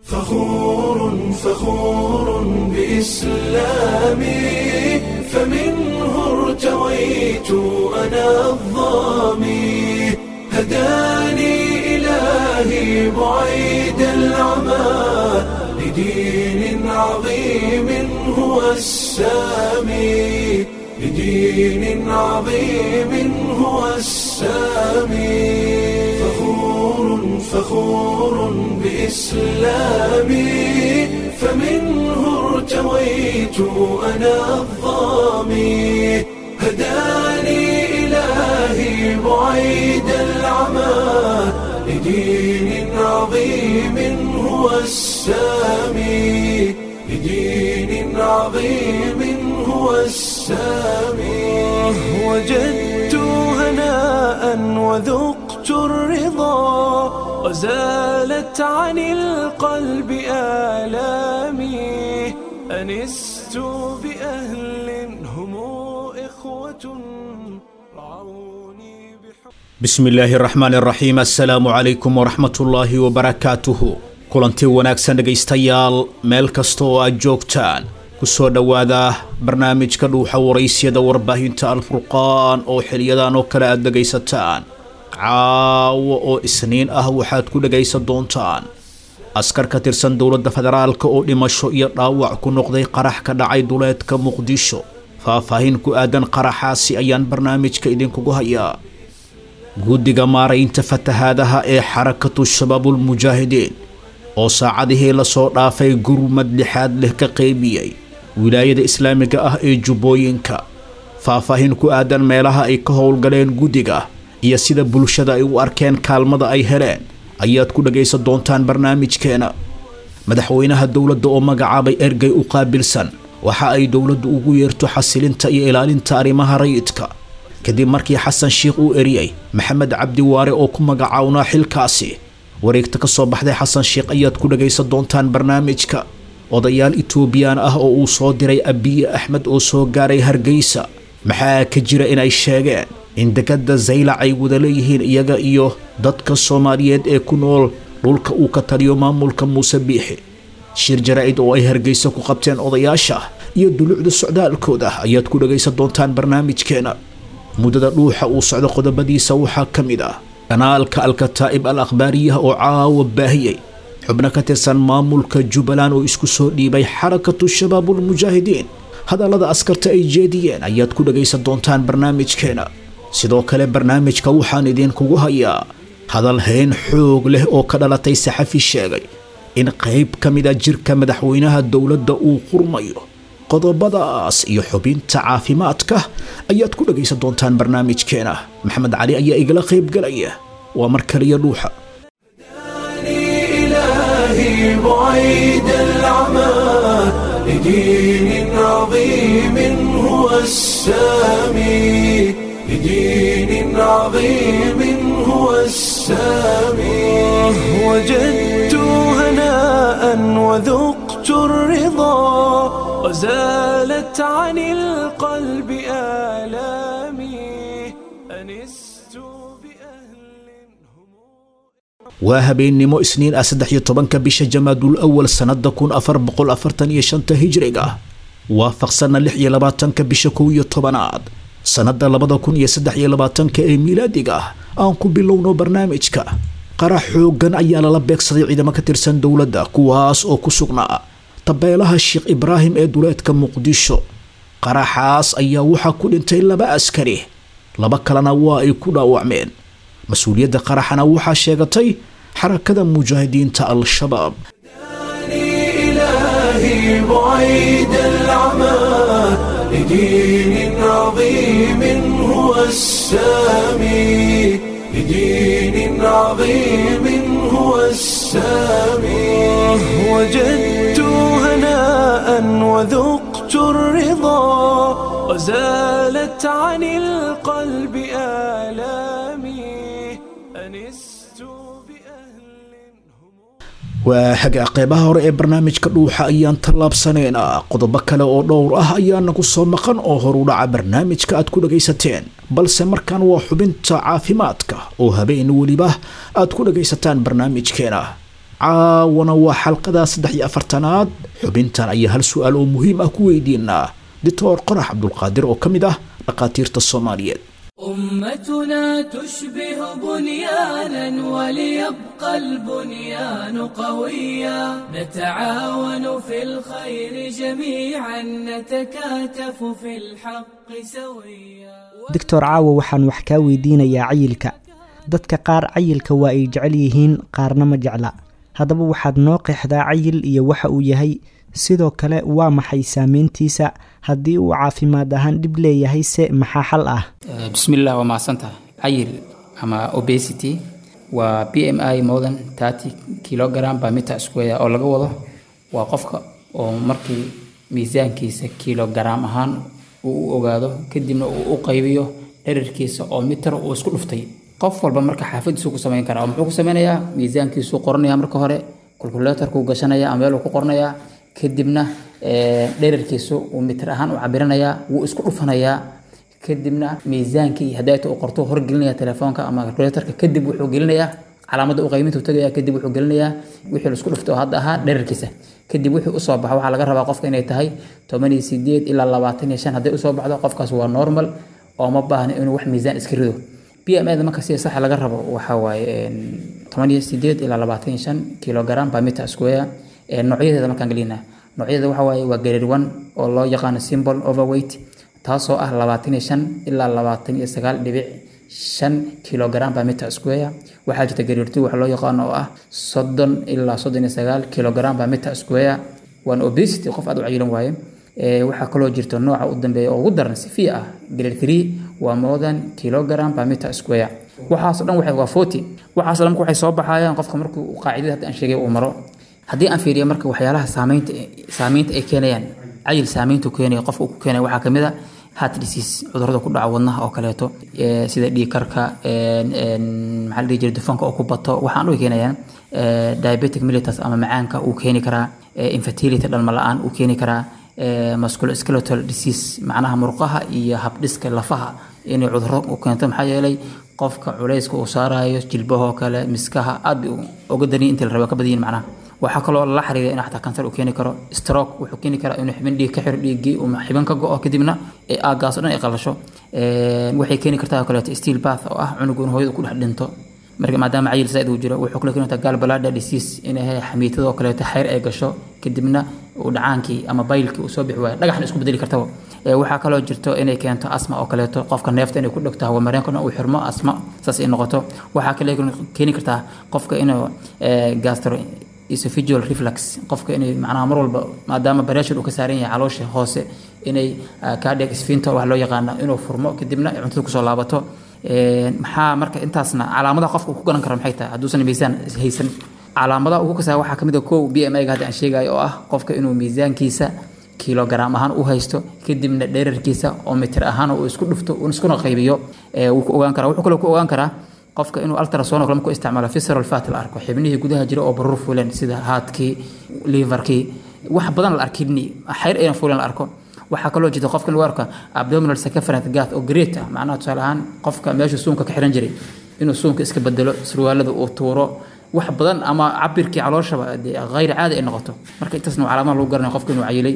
فخور فخور بإسلامي فمنه ارتويت أنا الظامي هداني إلهي بعيد العمى لدين عظيم هو السامي لدين عظيم هو السامي فخور فخور بإسلامي فمنه ارتويت أنا الظامي هداني إلهي بعيد العمى لدين عظيم هو السامي لدين عظيم هو السامي وجدت هناء وذقت الرضا وزالت عن القلب آلامي أنست بأهل هم إخوة رعوني بحب bismi illaahi araxmaan araxiim assalaamu calaykum waraxmatullaahi wabarakaatuhu kulanti wanaagsan dhegaystayaal meel kasta oo aad joogtaan ku soo dhowaada barnaamijka dhuuxa waraysyada warbaahinta alfurqaan oo xiliyadan oo kale aad dhegaysataan caawo oo isniin ah waxaad ku dhegaysan doontaan askar ka tirsan dowladda federaalka oo dhimasho iyo dhaawac ku noqday qarax ka dhacay duleedka muqdisho faahfaahin ku aadan qaraxaasi ayaan barnaamijka idinkugu hayaa guddiga maaraynta fatahaadaha ee xarakatu shabaabulmujaahidiin oo saacadihii lasoo dhaafay gurmad lixaad leh ka qeybiyey wilaayada islaamiga ah ee jubbooyinka faahfaahin ku aadan meelaha ay ka howlgaleen guddiga iyo sida bulshada ay u arkeen kaalmada ay heleen ayaad ku dhagaysan doontaan barnaamijkeena madaxweynaha dowladda oo magacaabay ergey u qaabilsan waxa ay dowladdu ugu yeerto xasilinta iyo ilaalinta arrimaha rayidka kadib markii xasan sheikh uu eriyey maxamed cabdi waare oo ku magacawnaa xilkaasi wareegta ka soo baxday xasan sheikh ayaad ku dhagaysan doontaan barnaamijka odayaal itoobiyaan ah oo uu soo diray abiye axmed oo soo gaaray hargeysa maxaa ka jira inay sheegeen in dekadda zaylac ay wada leeyihiin iyaga iyo dadka soomaaliyeed ee ku nool dhulka uu ka taliyo maamulka muuse biixi shir jaraa'id oo ay hargeysa ku qabteen odayaasha iyo dulucda socdaalkooda ayaad ku dhagaysan doontaan barnaamijkeena muddada dhuuxa uu socdo qodobadiisa waxaa ka mid ah kanaalka alkataa'ib al akhbaariyaha oo caawa baahiyey xubno ka tirsan maamulka jubbaland oo isku soo dhiibay xarakatu shabaabulmujaahidiin hadallada askarta ay jeediyeen ayaad ku dhagaysan doontaan barnaamijkeena sidoo kale barnaamijka waxaan idinkugu hayaa hadal hayn xoog leh oo ka dhalatay saxafi sheegay in qayb ka mida jirka madaxweynaha dowladda uu qurmayo qodobadaas iyo xubinta caafimaadka ayaad ku dhagaysan doontaan barnaamijkeena maxamed cali ayaa igala qaybgalaya waa mar kaliya dhuuxa إلهي بعيد العمى لدين عظيم هو السامي لدين عظيم هو السامي وجدت هناء وذقت الرضا وزالت عن القلب آلامي أنست بأهل هم waa habeennimo isniin ah saddex iyo tobanka bisha jamaadul awal sannada kun afar boqol afartan iyo shanta hijriga waafaqsanna lix iyo labaatanka bisha kow iyo tobanaad sannada labada kun iyo saddex iyo labaatanka ee miilaadiga ah aan ku bilowno barnaamijka qarax xooggan ayaa lala beegsaday ciidamo ka tirsan dowladda kuwaas oo ku sugnaa tabeelaha sheekh ibraahim ee duleedka muqdisho qaraxaas ayaa waxaa ku dhintay laba askari laba kalena waa ay ku dhaawacmeen mas-uuliyadda qaraxana waxaa sheegatay xarakada mujaahidiinta al-shabaab إلهي بعيد العمى لدين عظيم هو السامي لدين عظيم هو السامي وجدت هناء وذقت الرضا وزالت عن القلب آلامي أنست بأهل هم waa hagaa qeybaha hore ee barnaamijka dhuuxa ayaan tallaabsanaynaa qodobo kale oo dhowr ah ayaana ku soo maqan oo horudhaca barnaamijka aad ku dhagaysateen balse markan waa xubinta caafimaadka oo habeen weliba aad ku dhagaysataan barnaamijkeena caawana waa xalqada saddex iyo afartanaad xubintan ayaa hal su-aal oo muhiim ah ku weydiinaa doctor qorax cabdulqaadir oo ka mid ah dhakhaatiirta soomaaliyeed أمتنا تشبه بنيانا وليبقى البنيان قويا نتعاون في الخير جميعا نتكاتف في الحق سويا doctor caawa waxaan wax kaa weydiinayaa cayilka dadka qaar cayilka waa ay jecel yihiin qaarna ma jecla haddaba waxaad noo qeexdaa cayil iyo waxa uu yahay sidoo kale waa maxay saameyntiisa haddii uu caafimaad ahaan dhib leeyahay se maxaa xal ah bismillah waa mahadsantaha cayil ama obesity waa b m i more than thirty kilogram per meter square oo laga wado waa qofka oo markii miisaankiisa kilogram ahaan uu u ogaado kadibna uu u qaybiyo dherarkiisa oo mitar uu isku dhuftay qof walba marka xaafadiisu ku samayn karaa oo muxuu ku sameynayaa miisaankiisuu qoranaya marka hore calculatorkuu gashanaya ama meeluu ku qoranayaa kadibna dherarkiisu uu mitir ahaan u cabiranayaa wuu isku dhufanayaa kadibna miisaankii hadaayta uu qorto horgelinaya telefoonka ama calculatorka kadib wuxuu gelinayaa calaamada u qayminta tagaya kadib wuxuu gelinayaa wixii laisku dhuftay oo hadda ahaa dherarkiisa kadib wixii usoo baxa waxaa laga rabaa qofka inay tahay toban iyo sideed ilaa labaatan iyo shan hadday usoo baxdo qofkaas waa normal oo ma baahna inuu wax miisaan iska rido b m da marka sida saxa laga rabo waxaa waaye toban iyo sideed ilaa labaatan iyo shan kilogram per meter square noocyadeeda markaan gelinaa noocyadeeda waxaa waaye waa grade one oo loo yaqaano symbol overweight taasoo ah labaatan iyo shan ilaa labaatan iyo sagaal dhibic shan kilogram per meter square waxaa jirta grade two waxa loo yaqaano oo ah soddon ilaa soddon iyo sagaal kilogram per meter square waana obesity qof aad u cayilan waaye waxaa kaloo jirta nooca u dambeeya oo ugu daran sifiya ah grade three waa more than kilogram per meter square waxaasoo dhan waxay waa forty waxaasoo dhan waxay soo baxayaan qofka markuu qaacidada hadda aan sheegay uu maro haddii aan fiiriyo marka waxyaalaha saameynta saameynta ay keenayaan cayil saameyntu keenaya qofka uu ku keenaya waxaa kamid a heart disease cudurrada ku dhaca wadnaha oo kaleeto sida dhiig karka maxaa la dhihi jiray dufanka oo ku bato waxaan u keenayaan diabetic mellitus ama macaanka uu keeni karaa infertility dhalma la-aan uu keeni karaa musculoskeletal disease macnaha murqaha iyo habdhiska lafaha inay cudurro u keento maxaa yeelay qofka culayska uu saarayo jilbahoo kale miskaha aad bay uga daniya intii la raba ka badanyihin macnaha waxaa kaloo la xiriira in xataa kansar uu keeni karo stroke wuxuu keeni karaa inuu xibin dhiig ka xiro dhiiggii uu xibin ka go-o kadibna aagaas o dhan ay qalasho waxay keeni kartaa oo kaleeto steel bath oo ah cunugu in hooyadu ku dhex dhinto marka maadaama cayil zaaid uu jiro wuxuu kale keeni kartaa galbalada disease inay xamiitadoo kaleeto xayr ay gasho kadibna uu dhacaankii ama baylkii uu soo bixi waayo dhagaxna isku bedeli kartaba waxaa kaloo jirto inay keento asma oo kaleeto qofka neefta inay ku dhegto hawamareenkana uu xirmo asma saas ay noqoto waxaa kale keeni kartaa qofka inuu gastro esophageal reflux qofka inay macnaha mar walba maadaama pressure uu ka saaran yahay caloosha hoose inay cardiac sphincter wax loo yaqaano inuu furmo kadibna ay cuntada kusoo laabato maxaa marka intaasna calaamadaha qofka uu ku garan karo maxay tahay hadduusan miisaan haysan calaamadaha ugu kasaa waxaa kamid a kow b m i-ga hadda aan sheegayo oo ah qofka inuu miisaankiisa kilogram ahaan u haysto kadibna dherarkiisa oo mitir ahaan uu isku dhufto uu iskuna qaybiyo wuu ku ogaan karaa wuxuu kaloo ku ogaan karaa qofka inuu ultrasound kale ku isticmaalo visceral fat la arko xibnihii gudaha jira oo barur fuuleen sida haadkii liverkii wax badan la arkidni xayr ayna fuuleen la arko waxaa kaloo jirta qofka lagu arko abdominal circumference gath oo great ah macnaha tusaale ahaan qofka meesha suunka ka xiran jiray inuu suunka iska bedelo surwaalada uu tuuro wax badan ama cabirkii calooshaba dee hayr caadi ay noqoto marka intaasna waa calaamaha lagu garanaya qofka inuu cayilay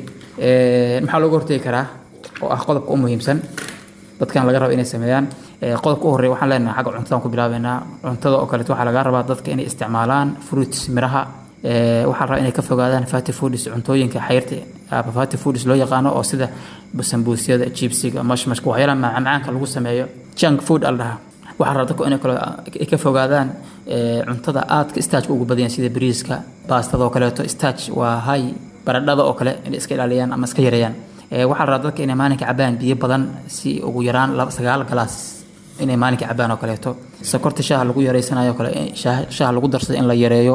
maxaa looga hortegi karaa oo ah qodobka u muhiimsan dadkan laga raba inay sameeyaan qodobka u horreeya waxaan leenahay xagga cuntadan ku bilaabeynaa cuntada oo kaleeto waxaa laga rabaa dadka inay isticmaalaan fruits miraha waxaa la rabaa inay ka fogaadaan fatty foods cuntooyinka xayrta fatty foods loo yaqaano oo sida sambuusyada jibsiga mashmashka waxyaalaha macmacaanka lagu sameeyo junk food al dhahaa waxaa rabaa dadku inay kale ay ka fogaadaan cuntada aadka staajka ugu badan sida bariiska baastada oo kaleeto staaj waa hay baradhada oo kale inay iska ilaaliyaan ama iska yareeyaan waxaa la rabaa dadka inay maalinka cabaan biyo badan si ugu yaraan sagaal galaas inay maalinka cabaan oo kaleeto sokorta shaaha lagu yareysanayo kale shaaha lagu darsado in la yareeyo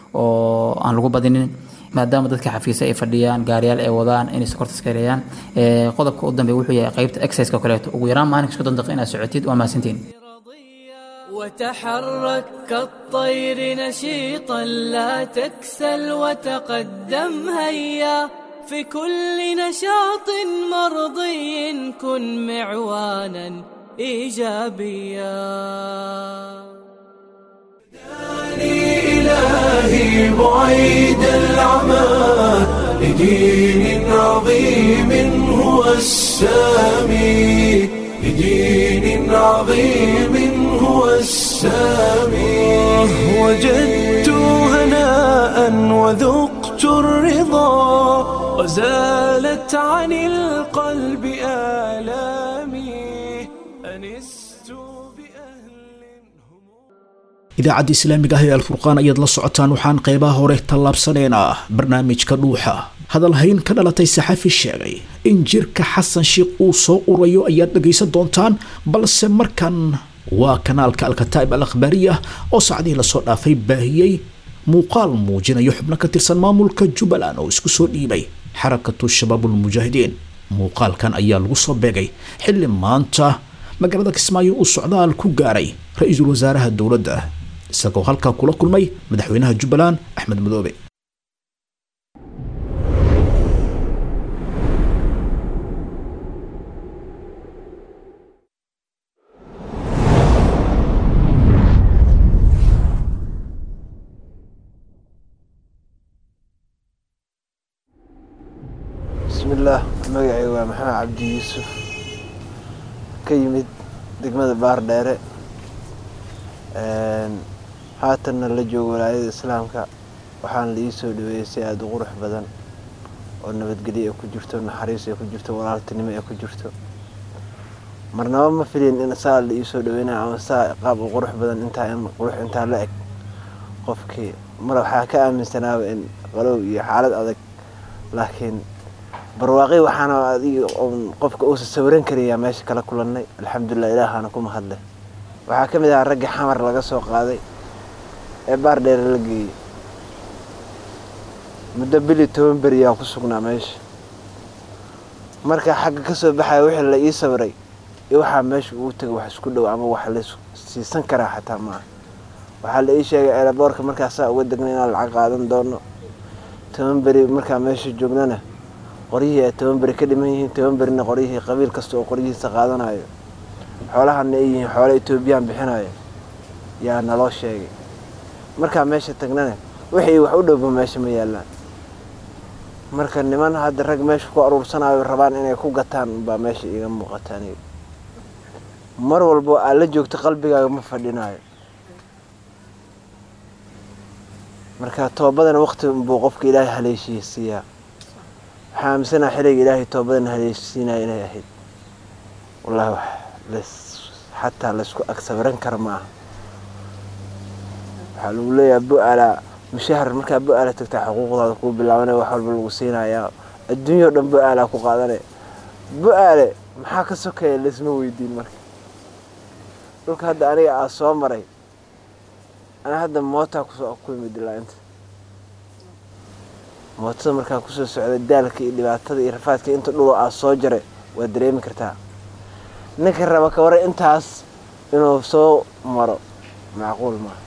oo aan lagu badinin maadaama dadka xafiisa ay fadhiyaan gaariyaal ay wadaan inay sokorta iska yareeyaan qodobka u dambeeya wuxuu yahay qaybta exerciseka oo kaleeto ugu yaraan maalinka isku dandaqa inaad socotid waa mahadsantiin وتحرك كالطير نشيطا لا تكسل وتقدم هيا في كل نشاط مرضي كن معوانا ايجابيا إلهي بعيد العمى لدين عظيم هو السامي لدين عظيم هو السامي وجدت هناء وذقت الرضا وزالت عن القلب آلامي أنست بأهل هم idaacadda islaamiga ah ee alfurqaan ayaad la socotaan waxaan qeybaha hore tallaabsaneynaa barnaamijka dhuuxa hadalhayn ka dhalatay saxafi sheegay in jirka xasan sheikh uu soo urayo ayaad dhegaysan doontaan balse markan waa kanaalka alkataa'ib al akhbaariya oo saacadihii lasoo dhaafay baahiyey muuqaal muujinayo xubno ka tirsan maamulka jubbaland oo isku soo dhiibay xarakatu shabaabulmujaahidiin muuqaalkan ayaa lagu soo beegay xilli maanta magaalada kismaayo uu socdaal ku gaaray ra-iisul wasaaraha dowladda isagoo halkaa kula kulmay madaxweynaha jubbaland axmed madoobe bismillaah magacay waa maxamed cabdi yuusuf ka yimid degmada baardheere haatanna la joogo walaayada islaamka waxaana la ii soo dhaweeyey si aada u qurux badan oo nabadgelyo ay ku jirto naxariis ay ku jirto walaaltinimo ay ku jirto marnaba ma filin in saa la ii soo dhaweynayo ama saa qaab u qurux badan intaa in qurux intaa la eg qofkii mar waxaa ka aaminsanaaba in qalow iyo xaalad adag laakiin barwaaqi waxaana adig qofka uusa sawiran karayaa meesha kala kulannay alxamdulilah ilaahana ku mahadleh waxaa ka mid ahaa raggii xamar laga soo qaaday ee baar dheere la geeyey muddo bili toban beriyaa ku sugnaa meesha markaa xagga ka soo baxaya wixii la ii sawiray iyo waxaa meesha ugu tegay wax isku dhow ama wax la siisan karaa xataa maaha waxaa la ii sheegay eelaboorka markaasaa uga degnay inaan lacag qaadan doono toban beri markaa meesha joognana qoryihii ay toban beri ka dhiman yihiin toban berina qoryihii qabiil kasta oo qoryihiisa qaadanayo xoolahana ay yihiin xoolo etoobiyaan bixinayo yaa naloo sheegay markaa meesha tagnana wixii wax u dhowba meesha ma yaallaan marka niman hadda rag meesha ku aruursanayo rabaan inay ku gataan unbaa meesha iiga muuqata aniga mar walbo aad la joogto qalbigaaga ma fadhinayo marka toobadana waqti unbuu qofka ilaahay haleeshiisiiyaa waxaa aaminsanaa xiliga ilaahay toobadan haleeshiinaya inay ahayd wallahi wax las xataa laysku agsabiran kara ma aha waxaa lagu leeyahay bu-ala mushahar markaa bu-ala tagtaa xuquuqdaada kuu bilaabanaya wax walba lagu siinayaa adduunya o dhan bu-aalaa ku qaadanaya bu-aale maxaa ka sokeeya laysma weydiin marka dhulka hadda aniga aa soo maray ana hadda mootaa kusoo ku imid ilaa inta mootada markaa kusoo socda daalka iyo dhibaatada iyo rafaadka inta dhulo aa soo jaray waad dareemi kartaa ninka raba ka waran intaas inuu soo maro macquul maaha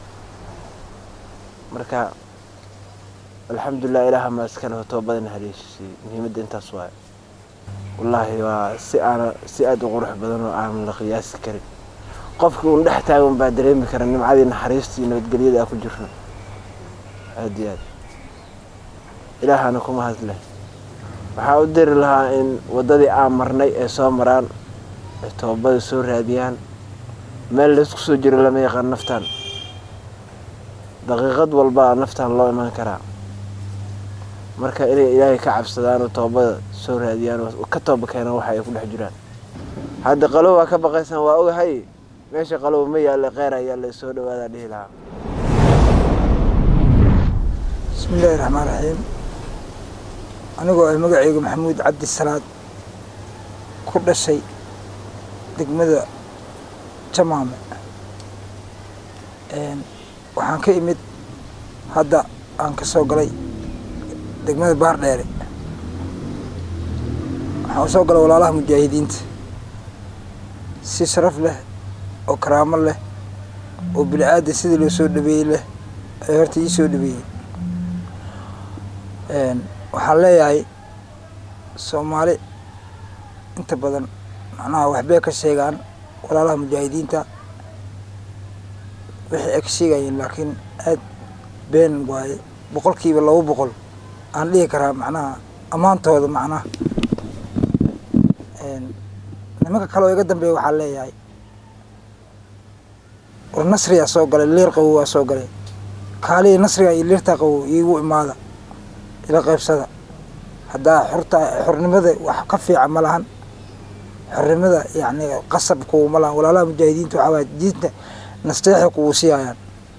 marka alxamdulilah ilaaha maa iskaleho toobadan haleeshisiiyey muhiimadda intaas waayo wallaahi waa si aana si aada u qurux badan oo aan la qiyaasi karin qofkii uun dhex taagan baa dareemi kara nimcadii naxariista iyo nabadgelyada aa ku jirno aada iyo aad ilaahana kuma hadleh waxaa u diri lahaa in waddadii aan marnay ay soo maraan ay toobada soo raadiyaan meel laysku soo jiro lama yaqaan naftaan daqiiqad walbaa naftaan loo imaan karaa marka inay ilaahay ka cabsadaan oo toobada soo raadiyaan oo ka tooba keenaan waxa ay ku dhex jiraan hadda qalow waa ka baqaysaan waa ogahay meesha qalow ma yaalla kheyr ayaa la soo dhawaadaa dhihi lahaa bismi illaahi raxmaan raxiim anigoo ah magacayga maxamuud cabdi salaad ku dhashay degmada jamaame waxaan ka imid hadda aan ka soo galay degmada baardheere waxaan usoo galay walaalaha mujaahidiinta si sharaf leh oo karaamo leh oo bili-aada sidii loo soo dhabeeyey leh ay horta ii soo dhabeeyey waxaan leeyahay soomaali inta badan macnaha waxbay ka sheegaan walaalaha mujaahidiinta wixii ay ka sheegayeen laakiin aad been waaye boqolkiiba laba boqol aan dhihi karaa macnaha ammaantooda macnaha nimanka kale oo iga dambeeya waxaa leeyahay war nasriyaa soo galay liir qabow waa soo galay kaaliya nasriga iyo liirtaa qabow iigu imaada ila qaybsada haddaa xurta xornimada wax ka fiican ma lahan xornimada yacni qasab kuuma lahan walaalaha mujaahidiinta waxaa waaya diinta nasteexi kugu siiyayaan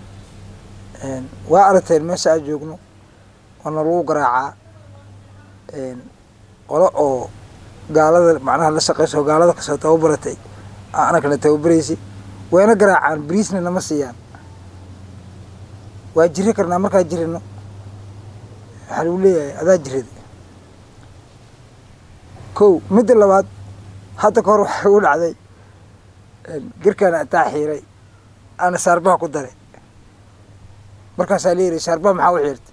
waa aragteen meesha aan joogno waana lagu garaacaa qolo oo gaalada macnaha la shaqeyso oo gaalada kasoo tababaratay anakana tababaraysi wayna garaacaan bariisna nama siiyaan waa jiri karnaa markaa jirino waxaa lagu leeyahay adaa jirada kow midda labaad hadda ka hor waxaa igu dhacday garkaana ataa xiiray ana saarbaha ku daray markaasaa la yiri saarbaha maxaa u xiirtay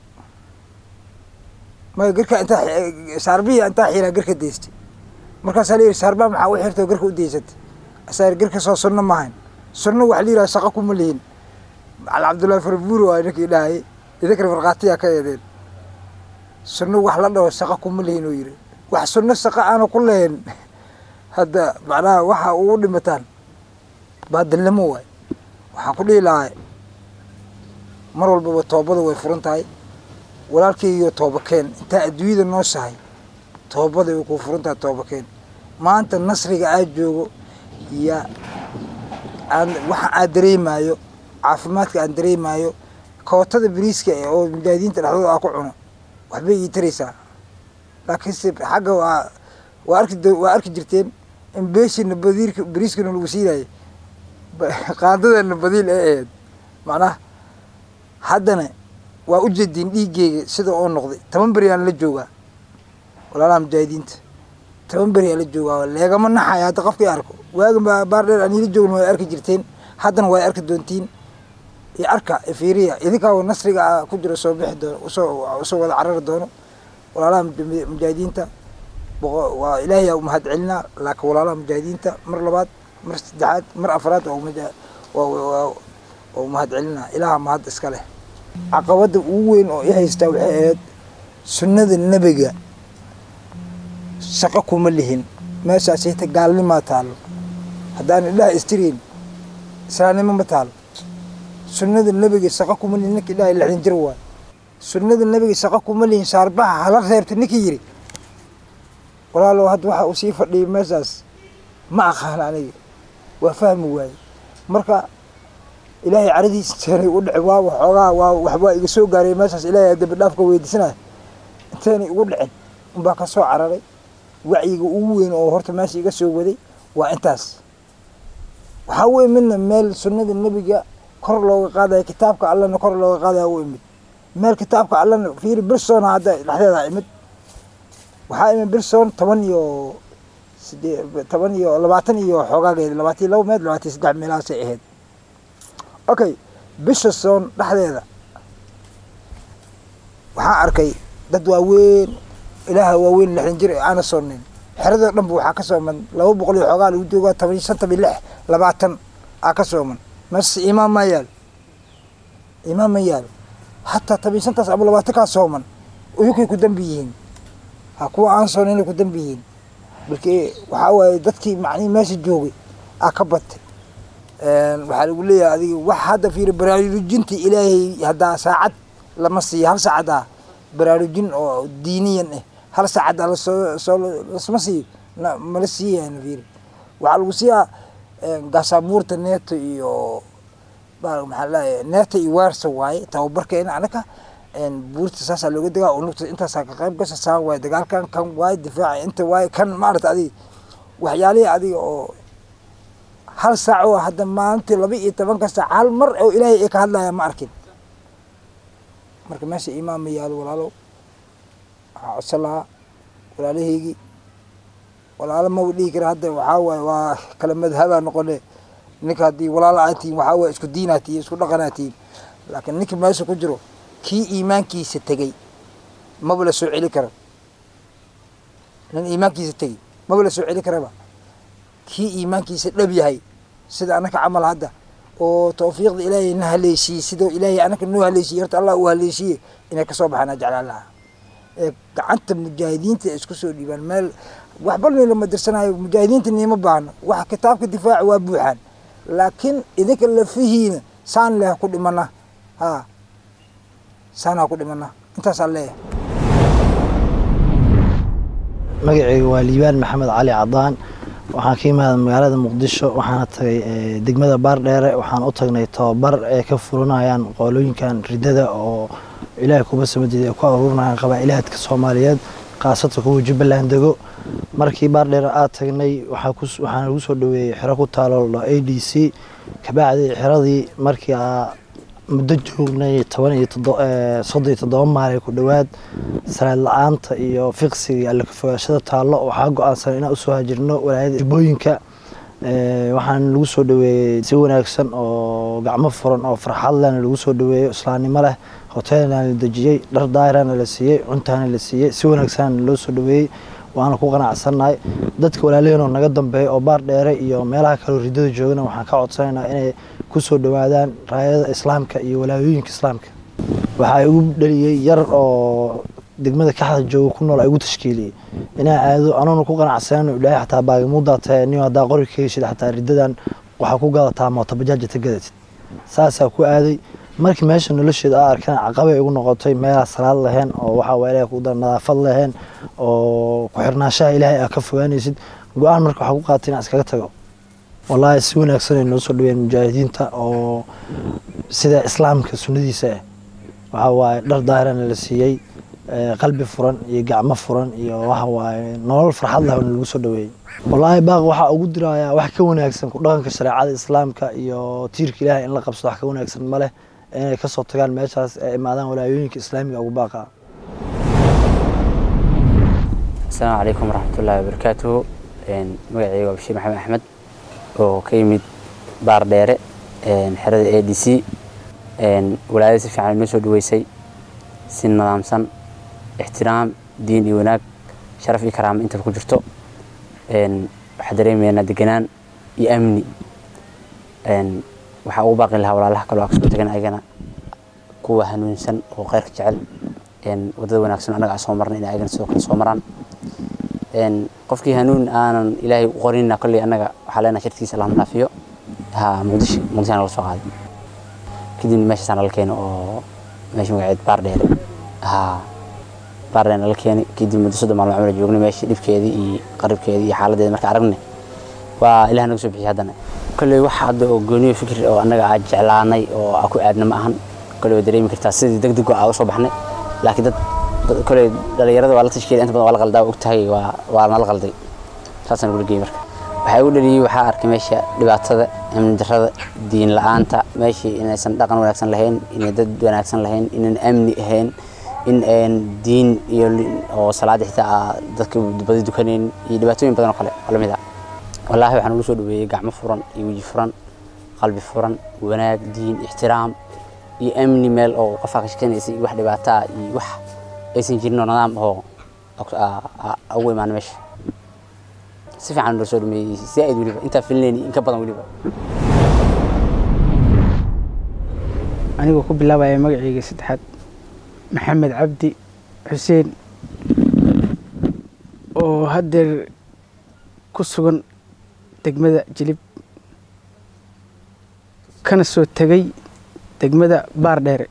maya garkaa intaa saarbihii intaa xiiraa garka daystay markaasaa la yiri saarbaha maxaa u xiirtay oo garka u daysatay asaa garka soo sunno maahayn sunno waxa la yiraha shaqo kuma lihin al cabdullaahi farbuur waa ninkii dhahayay idinkana markhaatiyaa ka eedeen sunno wax la dhaho shaqo kuma lihin oo yiri wax sunno shaqo aana ku lahayn hadda macnaha waxa ugu dhimataan baadilnimo waay waxaan ku dhihi lahaa mar walbaba toobada way furan tahay walaalkaygiyo tooba keen intaa adduunyada noo sahay toobada way kuu furan tahay tooba keen maanta nasriga aad joogo iyo aan waxa aad dareemaayo caafimaadka aan dareemaayo kootada beriiska oo mujaahidiinta dhexdooda aa ku cuno waxbay ii taraysaa laakiinse xagga waa waa arki waa arki jirteen in beeshina badiirka beriiskana lagu siinayo qaadadana badiil ee ahayd macnaha haddana waa u jeediin dhiiggeyga sida oo noqday toban beryaan la joogaa walaalaha mujaahidiinta toban beryaa la joogaa leegama naxaya hadda qofkii arko waagan baa baar dheer aan ila joogin way arki jirteen haddana way arki doontiin iyo arka fiiriya idinkaa nasriga a ku jiro soo bixi doono usoo usoo wada carari doono walaalaha mujaahidiinta waa ilaahay u mahad celinaa laakiin walaalaha mujaahidiinta mar labaad mar saddexaad mar afraad waa mahad celinaa ilaaha mahad iska leh caqabadda ugu weyn oo i haystaa waxay ahayd sunnada nebiga shaqo kuma lihin meeshaas hita gaalnimaa taalo haddaan idhaha istiriin islaamnimo ma taalo sunnada nebiga shaqo kuma lihin ninka idhaha lixdan jir waay sunnada nebiga shaqo kuma lihin shaarbaha hala reebta ninkii yiri walaalow hadda waxa uu sii fadhiyay meeshaas ma aqaan aniga waa fahmi waaye marka ilaahay caradiisa inteenay u dhicin waa waxoogaa waa waxbaa iga soo gaaray meeshaas ilaahay dambi dhaafka weydiisanaya inteenay igu dhicin unbaa ka soo cararay wacyiga ugu weyn oo horta meesha iga soo waday waa intaas waxaa u imidna meel sunnada nebiga kor looga qaadaya kitaabka allana kor looga qaadaya u imid meel kitaabka allana fiiri birsoona hadda dhexdeeda imid waxaa imid birson toban iyo sidee toban iyo labaatan iyo xoogaageeda labaatan iyo laba meed labaatan iyo saddex meelahaasay ahayd okay bisha soon dhexdeeda waxaan arkay dad waaweyn ilaaha waaweyn lixdan jir aana soonin xeradoo dhanba waxaa ka sooman laba boqol iyo xoogaa lagu joogaa toban iyo shantan iyo lix labaatan aa ka sooman meesha imaam maa yaalo imaam ma yaalo hataa toban iyo shantaas ama labaatan kaa sooman uyukay ku dambi yihiin ha kuwa aan soonin ku dambi yihiin balki waxaa waaye dadkii macnihi meesha joogay aa ka batay waxaa lagu leeyahay adiga wax hadda fiiri baraarujinta ilaahay haddaa saacad lama siiyo hal saacad ah baraarujin oo diiniyan ah hal saacad ah lasoo soo lasma siiyo mala siiyayan fiiri waxaa lagu siiyaa gaasaabuurta neeto iyo maxaa leeyahay neeta iyo weersa waaye tababarkeena anaka buurta saasaa looga degaa unugta intaasaa ka qayb gasha saan waaye dagaalkan kan waaye difaaca inta waaye kan maarata adiga waxyaalihii adiga oo hal saac oo hadda maalintii laba iyo tobanka saac hal mar oo ilaahay ay ka hadlaya ma arkin marka meesha imaam ma yaalo walaalow waxaa codsan lahaa walaalahaygii walaalo maba dhihi kara hadda waxaa waaye waa kala madhabaa noqone ninka haddii walaalo aad tihiin waxaa waaye isku diinaa tihiin isku dhaqanaa tihiin laakiin ninka meesha ku jiro kii iimaankiisa tegey maba la soo celi karo nin iimaankiisa tegey maba la soo celi karaba kii iimaankiisa dhab yahay sida annaka camal hadda oo tawfiiqda ilaahay na haleeshiiyey sidoo ilaahay anaka noo haleeshiiyey horta allah uu haleeshiiyey inay kasoo baxaan aan jeclaan lahaa ee gacanta mujaahidiinta ay isku soo dhiibaan meel waxba lama dirsanayo mujaahidiinta niima baahno wax kitaabka difaaca waa buuxaan laakiin idinka lafihiina saan leh ku dhimana ha saanaa ku dhimana intaasaan leeyahay magacayga waa liibaan maxamed cali cadaan waxaan ka imaada magaalada muqdisho waxaana tagay degmada baardheere waxaan u tagnay tababar ay ka furanayaan qoolooyinkan ridada oo ilaahay kuba samadeed ay ku aruurinayaan qabaa'ilaadka soomaaliyeed khaasatan kuwa jubbaland dego markii baardheere aad tagnay waxaana lagu soo dhaweeyey xero ku taalo a d c kabacdi xeradii markii muddo joognay toban iyo soddon iyo toddoba maalin ku dhowaad salaad la-aanta iyo fiqsiga iyo allakafogaashada taallo waxaa go-aansan inaan usoo hajirno walaayada jubbooyinka waxaan lagu soo dhaweeyey si wanaagsan oo gacmo furan oo farxad lehna lagu soo dhaweeyo islaamnimo leh hoteelna la dejiyey dhar daahirana la siiyey cuntaana la siiyey si wanaagsan loo soo dhaweeyey waana ku qanacsannahay dadka walaalaheen oo naga dambeeya oo baar dheere iyo meelaha kaleo ridada joogana waxaan ka codsanaynaa inay ku soo dhowaadaan raayada islaamka iyo walaayooyinka islaamka waxaa igu dhaliyey yar oo degmada kaxda jooga ku nool igu tashkiiliyey inaa aado anuuna ku qanacsanano ilaahay xataa baagamuudaa tahay nin haddaa qori ka heshid xataa ridadan waxaa ku gadataa mootobajaajta ta gadatid saasaa ku aaday markii meesha nolosheeda aa arkeen caqabay igu noqotay meelaa salaad lahayn oo waxaa waa ilahay ku dar nadaafad lahayn oo ku xirnaanshaha ilaahay aa ka fogaanaysid go-aan marka waxaa ku qaatay inaan iskaga tago wallaahi si wanaagsan ay noo soo dhaweeyeen mujaahidiinta oo sida islaamka sunnadiisa ah waxaa waaye dhar daahirana la siiyey qalbi furan iyo gacmo furan iyo waxa waaye nolol farxad leh lagu soo dhaweeyey wallaahi baaq waxaa ugu dirayaa wax ka wanaagsan ku dhaqanka shareecada islaamka iyo tiirka ilaahay in la qabsado wax ka wanaagsan ma leh inay kasoo tagaan meeshaas ay imaadaan walaayooyinka islaamiga ugu baaqa asalaamu calaykum waraxmatullaahi wabarakaatuhu magacayga waa bashiir maxamed axmed oo ka yimid baar dheere xerada a d c walaayada si fiican inoo soo dhaweysay si nidaamsan ixtiraam diin iyo wanaag sharaf iyo karaamo intaba ku jirto waxaa dareemaynaa deganaan iyo amni waxaa ugu baaqi lahaa walaalaha kaloo aa kasoo tagan ayagana kuwa hanuunsan oo kheyrka jecel wadada wanaagsan annaga aan soo marnay in ayagana sidoo kale soo maraan qofkii hanuun aanan ilaahay u qorinna kolley annaga waxaa leenahay shartiisa lama dhaafiyo ha muqdisho muqdisho nala soo qaaday kadibna meeshaasaan nala keeno oo meesha magaceed baar dheere ha baar dheere nala keeni kadib muddo soddon maalmo camala joognay meeshii dhibkeedii iyo qaribkeedii iyo xaaladeeda marka aragnay waa ilaah naga soo bixiyay haddana kolley wax hadda oo gooniyo fikir oo annaga aad jeclaanay oo aa ku aadna ma ahan kolley waa dareemi kartaa sidii deg deg aa u soo baxnay laakiin dad kolley dhalinyarada waa la tashkiilay inta badan waa la qaldaa og tahay waa waa nala qalday saasaan ugula geeyey marka waxaa igu dhaliyey waxaa arkay meesha dhibaatada amni darrada diin la-aanta meeshii inaysan dhaqan wanaagsan lahayn inay dad wanaagsan lahayn inaan amni ahayn in aan diin iyo oo salaada xitaa dadka badi dukanayn iyo dhibaatooyin badan oo kale oo lamid ah wallaahi waxaan ugu soo dhaweeyey gacmo furan iyo weji furan qalbi furan wanaag diin ixtiraam iyo amni meel oo qofaa ka shekanaysa iyo wax dhibaato ah iyo wax aysan jirin oo nidaam oo ugu imaana meesha si fiican loo soo dhameeyey zaaid weliba intaa filinayni in ka badan weliba anigoo ku bilaabaya magacayga saddexaad maxamed cabdi xuseen oo haddeer ku sugan degmada jilib kana soo tegay degmada baar dheere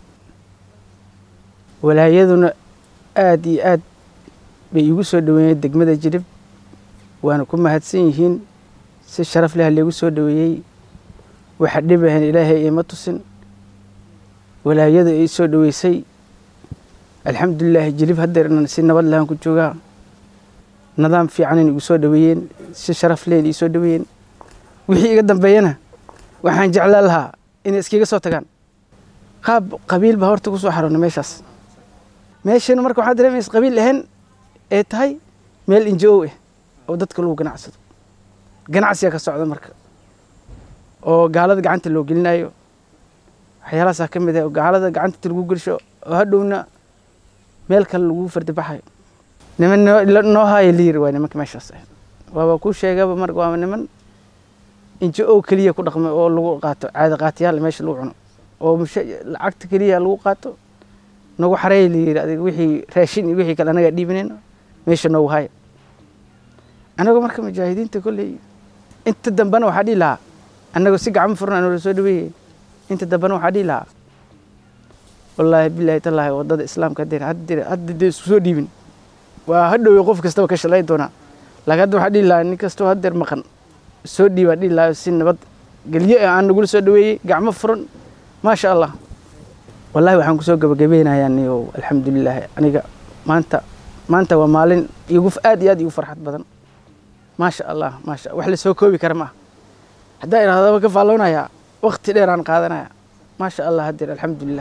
walaayaduna aada iyo aad bay iigu soo dhaweeyeen degmada jilib waana ku mahadsan yihiin si sharaf leh laygu soo dhaweeyey waxa dhibahan ilaahay ima tusin walaayada ay soo dhaweysay alxamdulilaahi jilib haddeernan si nabad lahaan ku joogaa nidaam fiicanan igu soo dhaweeyeen si sharaf lehen ii soo dhaweeyeen wixii iga dambeeyana waxaan jeclaan lahaa inay iskiga soo tagaan qaab qabiil baa horta ku soo xaroona meeshaas meeshana marka waxaa dareemaysa qabiil ahayn ee tahay meel injo ah oo dadka lagu ganacsado ganacsiga ka socda marka oo gaalada gacanta loo gelinayo waxyaalahaasaa ka mid ah oo gaalada gacanta lagu gelsho oo hadhowna meel kale lagu fardibaxayo niman noo haayo liir waa nimanka meeshaas ah waaba kuu sheegaba marka waaba niman injo oo keliya ku dhaqmay oo lagu qaato caada qaatiyaal meesha lagu cuno oo musha lacagta keliya lagu qaato nagu xareey la yidhi adiga wixii raashin iyo wixii kale anagaa dhiibanayna meesha noogu haya anagoo marka mujaahidiinta kolley inta dambena waxaa dhihi lahaa annagoo si gacmo furan anoola soo dhaweeyey inta dambena waxaa dhihi lahaa wallaahi bilaahi tallaahi waddada islaamka haddeen haddeen hadda dee isku soo dhiibin waa hadhowey qof kastaba ka shalayn doonaa laakiin hadda waxaa dhihi lahaa nin kastoo haddeer maqan soo dhiibaa dhihi lahaa si nabad gelyo aan nagula soo dhaweeyey gacmo furan maasha allah wallahi waxaan kusoo gabagabeynayaa niyo alxamdulilaahi aniga maanta maanta waa maalin igu aad iyo aad igu farxad badan maasha allah maasha wax la soo koobi kara maaha haddaa idhahdaba ka faalloonayaa waqti dheer aan qaadanaya maasha allah haddeer alxamdulilah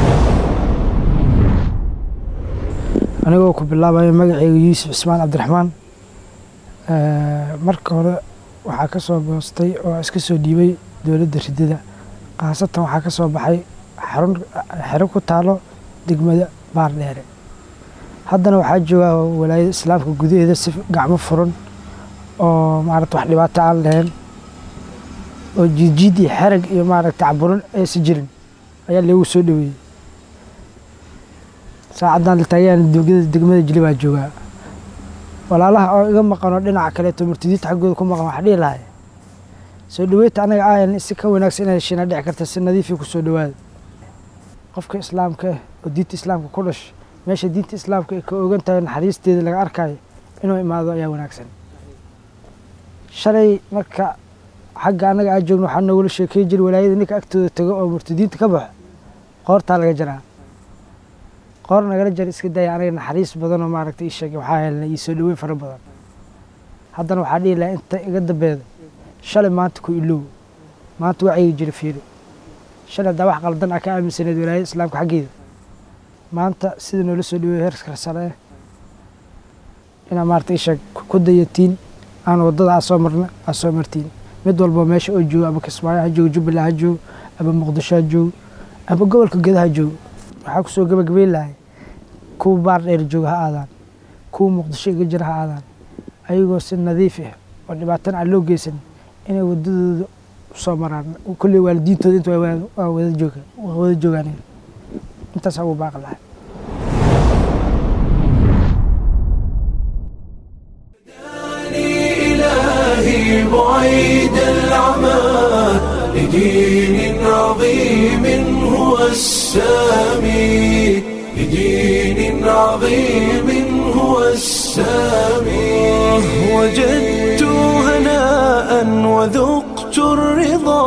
anigoo ku bilaabaya magacayga yuusuf cismaan cabdiraxmaan marka hore waxaa ka soo goostay oo iska soo dhiibay dowladda ridada khaasatan waxaa ka soo baxay xarun xero ku taalo degmada baardheere haddana waxaa joogaa walaayada islaamka gudaheeda si gacmo furan oo maarata wax dhibaato aan lahayn oo jiidjiid iyo xerag iyo maaragta caburin aysan jirin ayaa lagu soo dhaweeyey saacaddan lataagaan dugada degmada jili baa joogaa walaalaha oo iga maqanoo dhinaca kaleeto murtadiinta xaggooda ku maqan wax dhihi lahay soo dhaweynta anaga aayan si ka wanaagsan inay heshiina dhici karta si nadiifii ku soo dhawaada qofka islaamka ah oo diinta islaamka ku dhashay meesha diinta islaamka ay ka ogan tahay naxariisteeda laga arkayo inuu imaado ayaa wanaagsan shalay marka xagga annaga aa joogno waxaa noogula sheekey jiri walaayada ninka agtooda tago oo murtadiinta ka baxo qoortaa laga jaraa qoor nagala jar iska daya anaga naxariis badan oo maaragta ii sheegay waxaa helnay ii soo dhaweyn fara badan haddana waxaa dhihi lahaa inta iga dambeeda shalay maanta ku ilow maanta wacyiga jira fiiri shalay haddaa wax qaldan ah ka aaminsaneed walaayada islaamka xaggeeda maanta sida noola soo dhaweeyo heerka sare eh inaa maarata ii sheeg ku dayatiin aan waddada aa soo marna aa soo martiin mid walba meesha oo joogo ama kismaayo ha joogo jubbaland ha joogo ama muqdisho ha joogo ama gobolka geda ha joogo waxaa kusoo gabagabeyn lahay kuwa baar dheer jooga ha aadaan kuwa muqdisho iga jira ha aadaan ayagoo si nadiif ah oo dhibaatana aan loo geysan inay waddadooda usoo maraan kolley waalidiintooda inta waa wada jooga waa wada joogaan intaas ugu baaqi lahay إلهي بعيد العمى لدين عظيم هو السامي لدين عظيم هو السامي وجدت هناء وذقت الرضا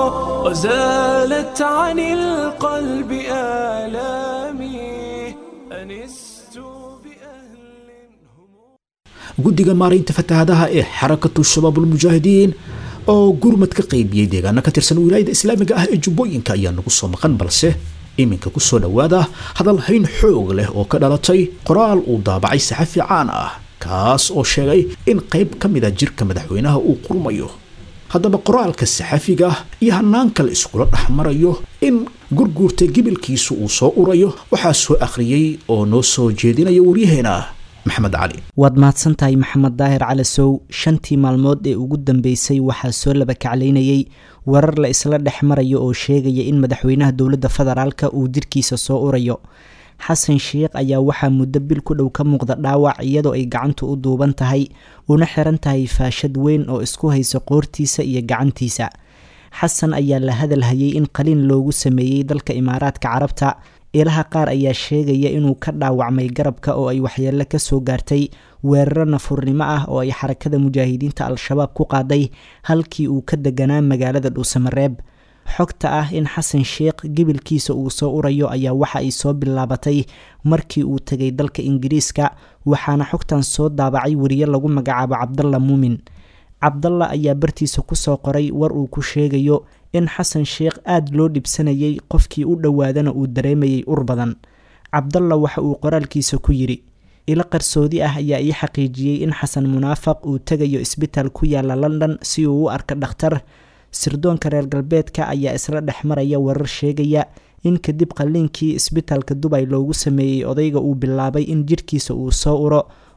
وزالت عن القلب آلامي أنست بأهل هم guddiga maaraynta fatahaadaha ee xarakatu shabaabulmujaahidiin oo gurmad ka qaybiyey deegaano ka tirsan wilaayada islaamiga ah ee jubbooyinka ayaa nagu soo maqan balse iminka ku soo dhowaada hadal hayn xoog leh oo ka dhalatay qoraal uu daabacay saxafi caan ah kaas oo sheegay in qayb ka mid a jirka madaxweynaha uu qurmayo haddaba qoraalka saxafiga iyo hanaanka la iskula dhex marayo in gurguurta gibilkiisu uu soo urayo waxaa soo akhriyey oo noo soo jeedinaya waryaheena maxamed cali waad mahadsan tahay maxamed daahir cali sow shantii maalmood ee ugu dambeysay waxaa soo laba kaclaynayey warar la isla dhex marayo oo sheegaya in madaxweynaha dowladda federaalka uu jirkiisa soo urayo xasan sheikh ayaa waxaa muddo bil ku dhow ka muuqda dhaawac iyadoo ay gacantu u duuban tahay una xiran tahay faashad weyn oo isku haysa qoortiisa iyo gacantiisa xasan ayaa la hadalhayay in qaliin loogu sameeyey dalka imaaraadka carabta ilaha qaar ayaa sheegaya inuu ka dhaawacmay garabka oo ay waxyeelo kasoo gaartay weeraro nafurnimo ah oo ay xarakada mujaahidiinta al-shabaab ku qaaday halkii uu ka deganaa magaalada dhuusamareeb xogta ah in xasan sheikh gibilkiisa uu soo urayo ayaa waxa ay soo bilaabatay markii uu tegay dalka ingiriiska waxaana xogtan soo daabacay weriye lagu magacaabo cabdalla muumin cabdalla ayaa bartiisa kusoo qoray war uu ku sheegayo in xasan sheikh aada loo dhibsanayay qofkii u dhowaadana uu dareemayay ur badan cabdalla waxa uu qoraalkiisa ku yidhi ilo qarsoodi ah ayaa ii xaqiijiyey in xasan munaafaq uu tegayo isbitaal ku yaala london si uu u arko dhakhtar sirdoonka reer galbeedka ayaa isla dhex maraya warar sheegaya in kadib qalliinkii isbitaalka dubay loogu sameeyey odayga uu bilaabay in jirhkiisa uu soo uro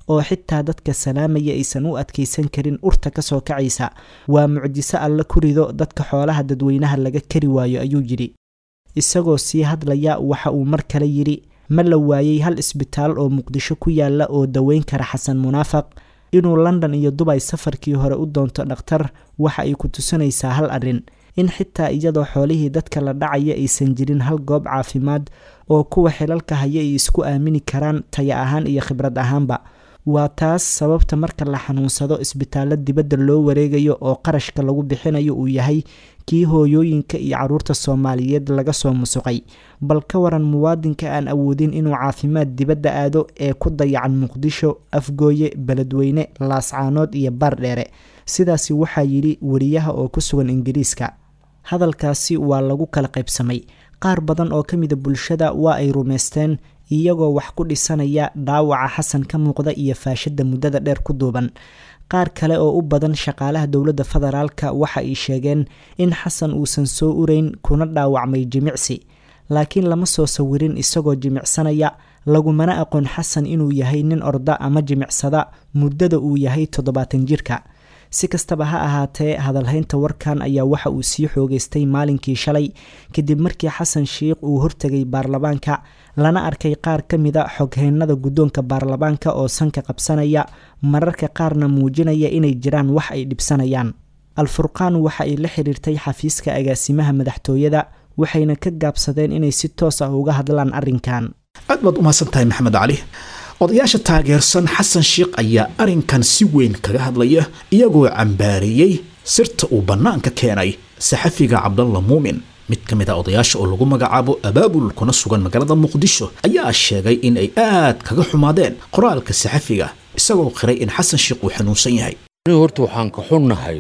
oo xitaa dadka salaamaya aysan u adkaysan karin urta kasoo kacaysa waa mucjiso alla ku rido dadka xoolaha dadweynaha laga kari waayo ayuu yidhi isagoo sii hadlaya waxa uu mar kale yidhi ma la waayey hal isbitaal oo muqdisho ku yaala oo daweyn kara xasan munaafaq inuu london iyo dubay safarkii hore u doonto dhakhtar waxa ay ku tusinaysaa hal arrin in xitaa iyadoo xoolihii dadka la dhacaya aysan jirin hal goob caafimaad oo kuwa xilalka haya ay isku aamini karaan taya ahaan iyo khibrad ahaanba waa taas sababta marka la xanuunsado isbitaallo dibadda loo wareegayo oo qarashka lagu bixinayo uu yahay kii hooyooyinka iyo caruurta soomaaliyeed laga soo musuqay bal ka waran muwaadinka aan awoodin inuu caafimaad dibadda aado ee ku dayacan muqdisho afgooye beledweyne laascaanood iyo baardheere sidaasi waxaa yidhi wariyaha oo ku sugan ingiriiska hadalkaasi waa lagu kala qaybsamay qaar badan oo ka mida bulshada waa ay rumaysteen iyagoo wax ku dhisanaya dhaawaca xasan ka muuqda iyo faashadda muddada dheer ku duuban qaar kale oo u badan shaqaalaha dowladda federaalka waxa ay sheegeen in xasan uusan soo ureyn kuna dhaawacmay jimicsi laakiin lama soo sawirin isagoo jimicsanaya lagumana aqoon xasan inuu yahay nin orda ama jimicsada muddada uu yahay toddobaatan jirka si kastaba ha ahaatee hadalhaynta warkan ayaa waxa uu sii xoogeystay maalinkii shalay kadib markii xasan sheikh uu hortegay baarlamaanka lana arkay qaar ka mida xogheynada guddoonka baarlamaanka oo sanka qabsanaya mararka qaarna muujinaya inay jiraan wax ay dhibsanayaan al-furqaan waxa ay la xiriirtay xafiiska agaasimaha madaxtooyada waxayna ka gaabsadeen inay si toos ah uga hadlaan arrinkan aad baad umahadsan tahay maxamed cali odayaasha taageersan xasan sheikh ayaa arrinkan si weyn kaga hadlaya iyagoo cambaareeyey sirta uu bannaanka keenay saxafiga cabdalla muumin mid ka mid a odayaasha oo lagu magacaabo abaabul kuna sugan magaalada muqdisho ayaa sheegay in ay aad kaga xumaadeen qoraalka saxafiga isagoo qiray in xasan sheikh uu xanuunsan yahay horta waxaan ka xunnahay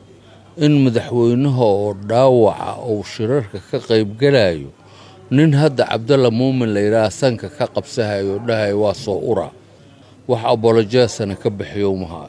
in madaxweynaha oo dhaawaca uu shirarka ka qaybgalayo nin hadda cabdalla muumin la yidhaaha sanka ka qabsahayo dhahay waa soo ura wax abolojeesana ka bixiyo maha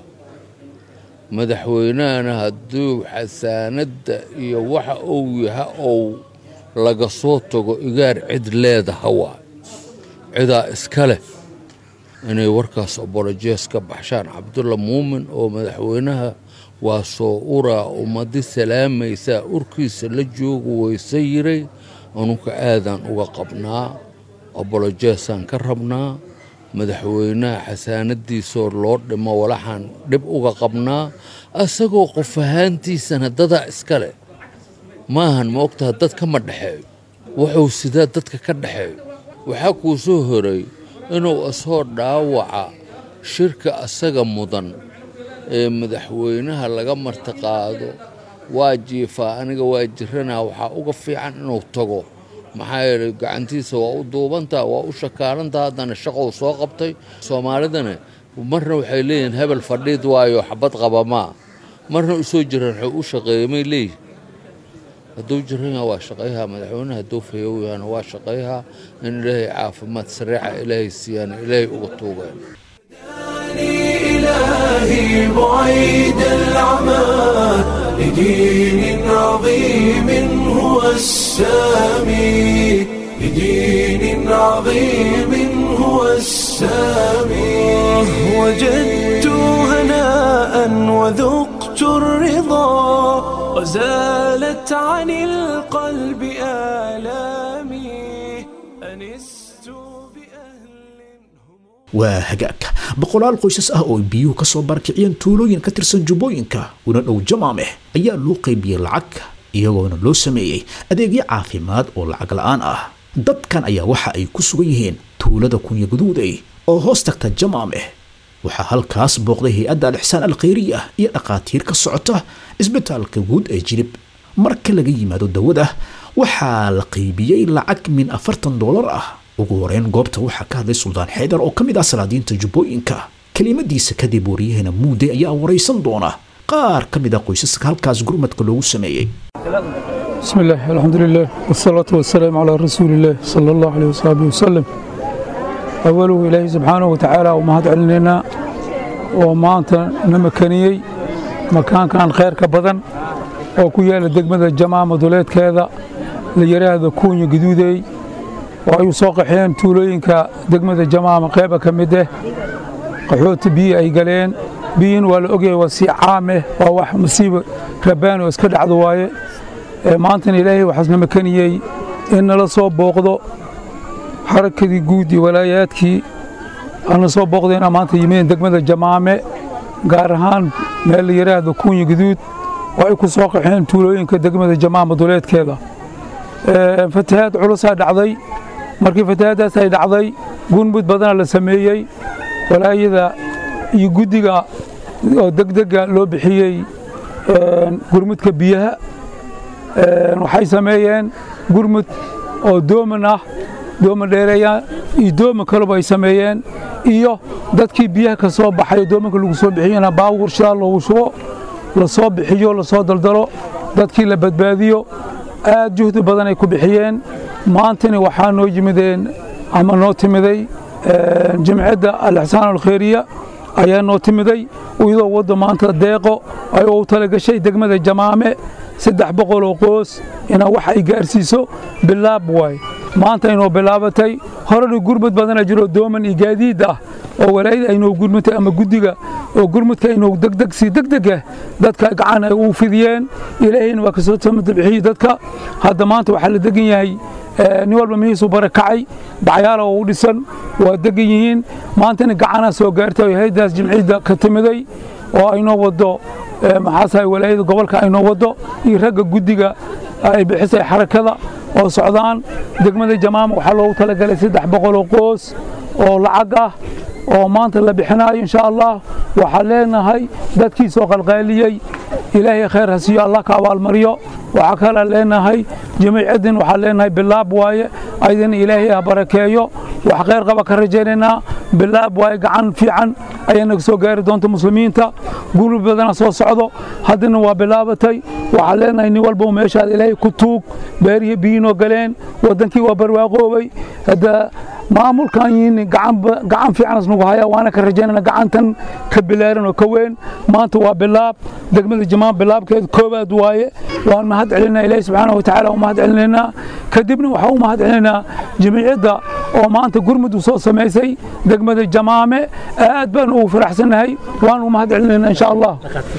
madaxweynahana hadduu xasaanadda iyo waxa uu yaha ou laga soo tago igaar cid leedaha waa cidaa iska leh inay warkaas abolojees ka baxshaan cabdulla muumin oo madaxweynaha waa soo uraa ummadi salaamaysaa urkiisa la joogu wayse yiray anuka aadaan uga qabnaa abolojeesaan ka rabnaa madaxweynaha xasaanadiisoo loo dhimo walaxaan dhib uga qabnaa asagoo qof ahaantiisana dadaa iska leh maahan ma ogtaha dad kama dhexeeyo wuxuu sidaa dadka ka dhexeeyo waxaa kuu soo horay inuu asoo dhaawaca shirka asaga mudan ee madaxweynaha laga martiqaado waa jiifaa aniga waa jiranaa waxaa uga fiican inuu tago maxaa yeelay gacantiisa waa u duubantaa waa u shakaalantaa haddana shaqou soo qabtay soomaalidana marna waxay leeyihiin hebel fadhiid waayo xabad qabamaa marna u soo jiraan waxuu u shaqeeyey may leeyihin hadduu jiran yaha waa shaqayhaa madaxweynaha hadduu fayow yahana waa shaqayhaa in ilaahay caafimaad sareeca ilaahay siiyaan ilaahay uga tuugeen إلهي بعيد العمى لدين عظيم هو السامي لدين عظيم هو السامي وجدت هناء وذقت الرضا وزالت عن القلب آلامي أنست بأهل waa hagaag boqolaal qoysas ah oo biyuhu ka soo barakiciyeen tuulooyin ka tirsan jubbooyinka una dhow jamaameh ayaa loo qaybiyey lacag iyagoona loo sameeyey adeegyo caafimaad oo lacag la'aan ah dadkan ayaa waxa ay ku sugan yihiin tuulada kunya guduuday oo hoos tagta jamaameh waxaa halkaas booqday hay-adda alixsaan alkhayriya iyo dhakhaatiir ka socota isbitaalka guud ee jilib marka laga yimaado dawada waxaa la qaybiyey lacag min afartan doolar ah ugu horeyn goobta waxaa ka hadlay suldaan xaydar oo ka mid ah salaadiinta jubbooyinka kelimadiisa kadib wariyahena muude ayaa waraysan doona qaar ka mid ah qoysaska halkaas gurmadka loogu sameeyey بسم الله الحمد لله والصلاة والسلام على رسول الله صلى الله عليه وصحبه وسلم أوله إلهي سبحانه وتعالى ومهد علينا وما أنت نمكنيي مكان كان خير كبدن وكويا لدقمة الجماعة مدولات كذا ليرى هذا كوني جدودي وأي سوق حين تولين كدقمة الجماعة مقيبة كمده qaxooti biyi ay galeen biyin waa la ogyahay waa sii caameh waa wax musiibo rabaan oo iska dhacdo waaye maantana ilaahay waxaasna makaniyey in nala soo booqdo xarakadii guud iyo walaayaadkii ana soo booqdayna maanta yimideen degmada jamaame gaar ahaan meel la yidhaahdo kuunya guduud oo ay ku soo qaxeen tuulooyinka degmada jamaama duleedkeeda fatahaad culusaa dhacday markii fatahaaddaas ay dhacday gunmud badana la sameeyey walaayada iyo guddiga oo degdega loo bixiyey gurmudka biyaha waxay sameeyeen gurmud oo dooman ah dooman dheereeya iyo dooman kaleba ay sameeyeen iyo dadkii biyaha ka soo baxay doomanka lagu soo bixiyena baawur shidaal loogu shubo la soo bixiyo la soo daldalo dadkii la badbaadiyo aad juhdi badan ay ku bixiyeen maantana waxaa noo yimideen ama noo timiday jimcadda alixsaan alkhayriya ayaa noo timiday iyadoo wadda maanta deeqo ay u talagashay degmada jamaame saddex boqol oo qoos inaa wax ay gaarsiiso bilaab waay maanta inoo bilaabatay horena gurmud badana jiro dooman iyo gaadiid ah oo walaayada aynoo gurmutay ama guddiga oo gurmudka aynoo degdeg si degdegah dadka gacan ay u fidiyeen ilaahayna waa kasoo tamada bixiyey dadka hadda maanta waxaa la degan yahay nin walba mihiisu barakacay bacyaala oo u dhisan waa degan yihiin maantana gacanaa soo gaartay oo haydaas jimciyadda ka timiday oo aynoo wado maxaasahay walaayada gobolka aynoo wado iyo ragga guddiga ay bixisay xarakada oo socdaan degmada jamaama waxaa loogu talagalay saddex boqoloo qoos oo lacag ah oo maanta la bixinaayo insha allah waxaa leenahay dadkii soo qalqaaliyey ilaahay khayr ha siiyo allah ka abaalmariyo waxaa kalaa leenahay jamiicaddin waxaa leenahay bilaab waaye aydana ilaahay ha barakeeyo wax khayr qaba ka rajaynaynaa bilaab waaye gacan fiican ayaa naga soo gaari doonta muslimiinta gurub badana soo socdo haddana waa bilaabatay waxaa leenahay nin walba meeshaad ilaahay ku tuug beerihii biyiinoo galeen waddankii waa barwaaqoobay hadda maamulkan yihin gacan fiicanas nagu haya waana ka rajaynana gacantan ka bilaaran oo ka weyn maanta waa bilaab degmada jamaan bilaabkeed koobaad waaye waan mahad celinaa ilaahi subxaana wa tacaala u mahad celinaynaa kadibna waxaan u mahad celinaynaa jamiicadda oo maanta gurmud u soo samaysay degmada jamaame aad baan ugu faraxsannahay waan u mahad celinaynaa insha allah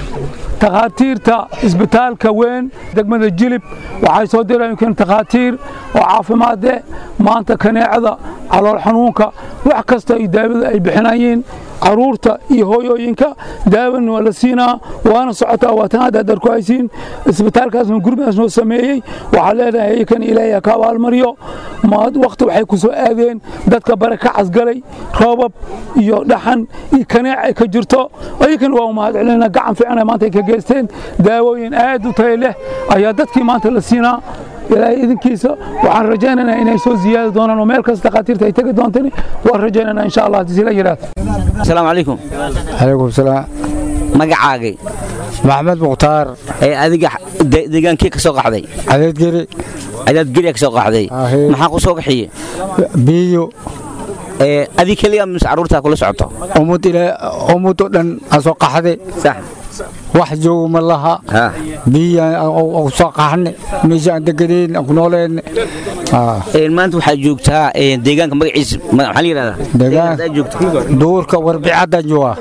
takhaatiirta isbitaalka weyn degmada jilib waxay soo dirayeen takhaatiir oo caafimaade maanta kaneecada calool xanuunka wax kasta iyo daawada ay bixinayeen caruurta iyo hooyooyinka daawana waa la siinaa waana socotaa waa tan hadda ku haysiin isbitaalkaasna gurmadaas noo sameeyey waxaa leedahay iyakan ilaahay ha ka abaalmariyo waqti waxay ku soo aadeen dadka baraka casgalay roobab iyo dhaxan iyo kaneec ay ka jirto iyakan waa u mahad celinaa gacan fiican maanta ay ka geysteen daawooyin aad u tayo leh ayaa dadkii maanta la siinaa ilaahay idinkiisa waxaan rajaynaynaa inay soo ziyaadi doonaan oo meel kasta takhaatiirta ay tegi doontaan waan rajaynaynaa insha allah haddii sila yidhaahdo asalaamu calaykum calaykum salaam magacaagay maxamed mukhtaar ee adiga deegaankii ka soo qaxday cadeedgeri cadaadgeriya ka soo qaxday maxaa ku soo qaxiye biyo adi keliya mise carruurtaa kula socoto ummad ummadoo dhan aan soo qaxday wax joogo ma laha biyaan soo qaxne meesha aan deganeyn aan ku nooleen maanta waxaa joogtaa deegaanka magaciisa maxaa la yidhahdaa duurka warbicaddan jooga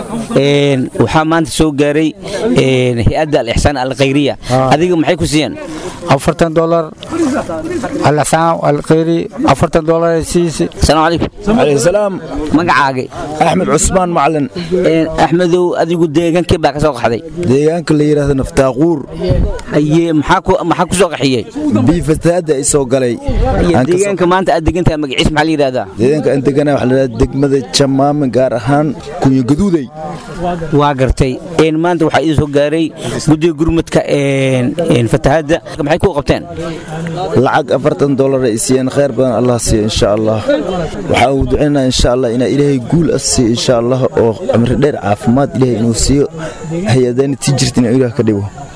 waxaa maanta soo gaaray hay-adda al-ixsaan alkhayriya adiga maxay ku siiyeen afartan dolar al-ixsaan alkhayri afartan dolar ay siisi asalaamu calaykum calayhi salaam magacaagay axmed cusmaan macalin axmedow adigu deegaankii baa ka soo qaxday deegaanka la yidhaahdo naftaaquur haye maxaa ku soo qaxiyey bii fasaada ay soo galay deegaanka maanta aad degantahay magaciis maxaa la yidhahdaa deegaanka aan deganahay waxaa la yidhahdaa degmada jamaame gaar ahaan kunyo gaduuday waa gartay maanta waxaa idin soo gaaray guddiga gurmudka fatahaadda maxay ku qabteen lacag afartan dolar ay siiyeen khayr badan allah siiya insha allah waxaa uu ducaynaa insha allah inaa ilaahay guul as siiyo insha allah oo cimri dheer caafimaad ilaahay inuu siiyo hay-adayna tii jirta inuu ilaah ka dhigo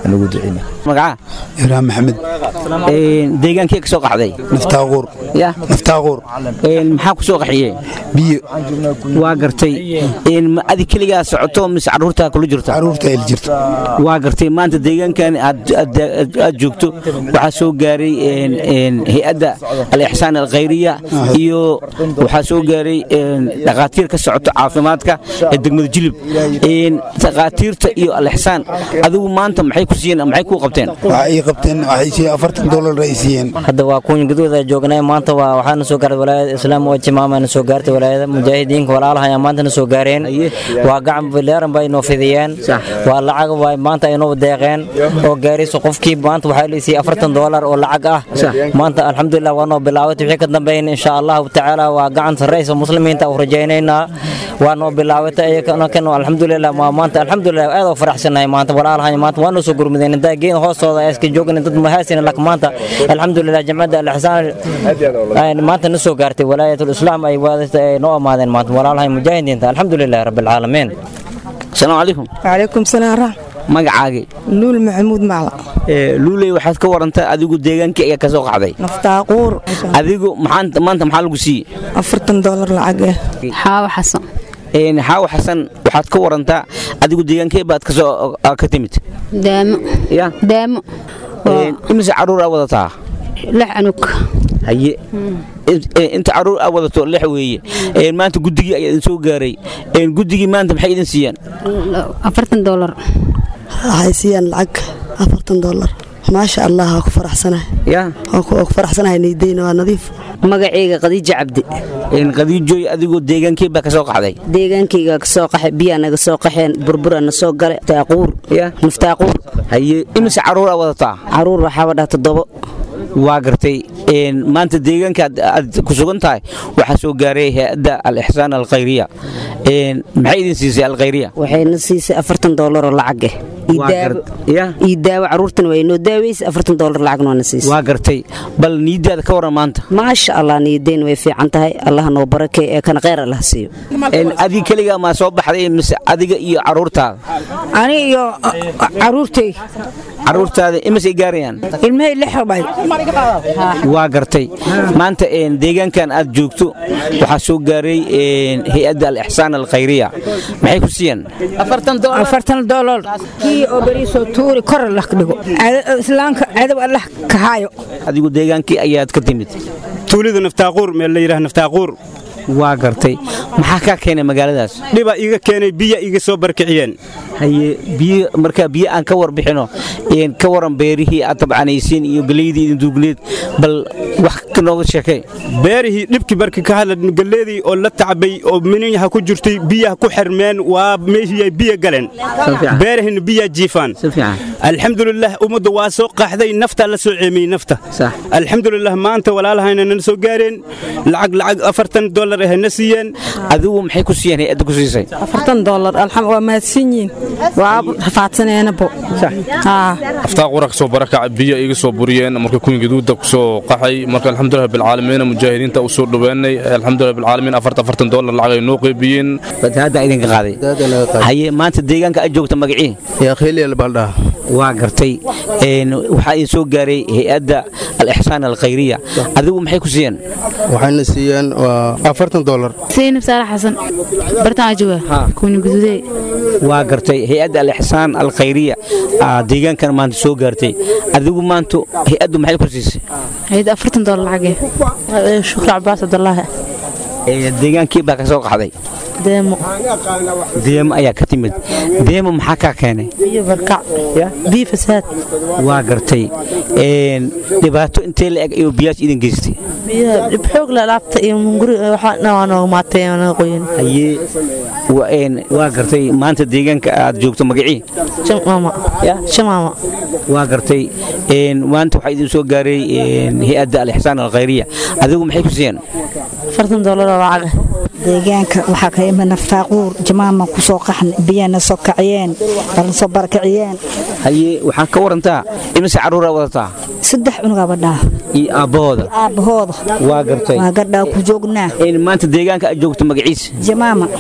anugu duceyna magaca ibraahim maxamed deegaankee ka soo qaxday naftaaquur ya naftaaquur maxaa ku soo qaxiyey biyo waa gartay ma adi keligaa socoto mise caruurtaa kula jirto caruurta il jirto waa gartay maanta deegaankan aad joogto waxaa soo gaaray hay-adda al-ixsaan alkhayriya iyo waxaa soo gaaray dhakhaatiir ka socoto caafimaadka ee degmada jilib dhakhaatiirta iyo al-ixsaan adigu maanta maxay ku siiyeen maxay kuu qabteen waxay ii qabteen waxay siiyeen afartan doolar ay siiyeen hadda waa kuunya gadooda joognay maanta waa waxaana soo gaaray walaayada islaam oo jimaamana soo gaartay walaayada mujaahidiinka walaalaha ayaa maantana soo gaareen waa gacan bileeran bay inoo fidiyeen waa lacag way maanta inoo deeqeen oo gaarayso qofkii maanta waxaa la siiyey afartan doolar oo lacag ah maanta alxamdulilah waa noo bilaawatay wixii ka dambeyn insha allahu tacaala waa gacan sarraysa muslimiinta u rajaynaynaa waa noo bilaawatay ayakan alxamdulilah waa maanta alxamdulilah aad oo faraxsanahay maanta walaalahan maanta waa noo soo gurmudeen intaa geed hoostooda ay iska joogin dad mahaasin lak maanta alxamdulilah jamcadda al-ixsaan maanta na soo gaartay walaayatul islaam ay waadatay ay noo amaadeen maanta walaalahan mujaahidiinta alxamdulilah rabbilcaalamiin asalaamu calaykum calaykum salaam raxm magacaagii luul maxamuud macla luuley waxaad ka warantaa adigu deegaankii ayaa ka soo qaxday naftaaquur adigu maanta maxaa lagu siiyey afartan doolar lacag ah xaawo xasan xaawo xasan waxaad ka warantaa adigu deegaankee baad kasoo ka timid daamo ya daamo imise caruur aa wadataa lix anug haye inta caruur aa wadato lix weeye maanta guddigii ayaa idin soo gaaray guddigii maanta maxay idin siiyeen afartan doolar waxay siiyaan lacag afartan doolar maasha allah waa ku faraxsanahay ya waa ku faraxsanahay niidayna waa nadiif magacayga khadiijo cabdi khadiijooy adigoo deegaankii baa ka soo qaxday deegaankayga ka soo qaxay biyaa naga soo qaxeen burbura na soo gale taaquur naftaaquur haye imise caruur aa wadataa caruur waxaaba dhaha toddobo waa gartay maanta deegaanka aad ku sugan tahay waxaa soo gaaray hay-adda al-ixsaan alkhayriya maxay idin siisay alkhayriya waxayna siisay afartan doolar oo lacag ah ii daawo caruurtana waa inoo daaweysay afartan doolar lacagna waana siisay waa gartay bal niidaada ka waran maanta maasha allah niideen way fiican tahay allah noo barakay ee kana kheyr allah siiyo adiga keligaa maa soo baxday mise adiga iyo caruurtaada ani iyo caruurtay caruurtaada imisay gaarayaan ilmahay lix bay waa gartay maanta deegaankan aad joogto waxaa soo gaaray hay-adda al-ixsaan alkhayriya maxay ku siiyeen afartan doolar kii oo beriisoo tuuri kor allah ka dhigo islaamka cadow allah ka haayo adigu deegaankii ayaad ka timid tuulida naftaaquur meel la yidhaha naftaaquur waa gartay maxaa kaa keenay magaaladaas dhiba iga keenay biya iga soo barkiciyeen haye biyo markaa biyo aan ka warbixino ka waran beerihii aad tabcanaysiin iyo galeydii idin duugneed bal wax ka nooga sheekay beerihii dhibkii barka ka hadla galeedii oo la tacbay oo mininyaha ku jirtay biyaha ku xirmeen waa meeshii ay biyo galeen beerahina biyaa jiifaan alxamdulilah ummadda waa soo qaxday naftaa la soo ceemiyey nafta alxamdulilah maanta walaalahayna nana soo gaareen lacag lacag afartan doolar ahayna siiyeen adigu maxay ku siiyeen hay-adda ku siisay afartan doolar waa mahadsan yihiin waa rafaadsaneenabo aftaaqura kasoo barakaca biyo iga soo buriyeen marka kuwin gaduuda kusoo qaxay marka alxamdulilah bilcaalamiin mujaahidiinta u soo dhowaanay alxamdulilah bilcaalamiin afarta afartan doolar lacag ay noo qeybiyeen fatahaadda idinka qaaday haye maanta deegaanka aad joogta magacii yakhiliyal baldhaa waa gartay waxaa idin soo gaaray hay-adda al-ixsaan alkhayriya adigu maxay ku siiyeen waxayna siiyeen waa afartan doolar saynab saalax xasan bartaan ajoga kuuni guduudee waa gartay hay-adda al-ixsaan alkhayriya deegaankan maanta soo gaartay adigu maanta hay-addu maxay ku siisay hay-adda afartan doolar lacage shukri cabaas cabdulaahi deegaankii baa ka soo qaxday deemo deemo ayaa ka timid deemo maxaa kaa keenay biyo barkac biyo fasaad waa gartay dhibaato intee la eg ayuu biyaash idin geystay biyaha dhib xoog la laabta iyo munguri waxaa waa nooga maatay naga qoyin haye waa gartay maanta deegaanka aad joogto magacii shamaama shamaama waa gartay maanta waxaa idin soo gaaray hay-adda al-ixsaan alkhayriya adigu maxay ku siiyeen afartan doolar oo lacaga deegaanka waxaa ka imid naftaaquur jamaama ku soo qaxn biyana soo kaciyeen balna soo barakiciyeen haye waxaa ka warantaa imise carruuraa wadataa saddex cunugaa badhaa iyo aabbahooda aabbahooda waa gartay waa gadhaa ku joognaa maanta deegaanka aad joogto magaciisa jamaama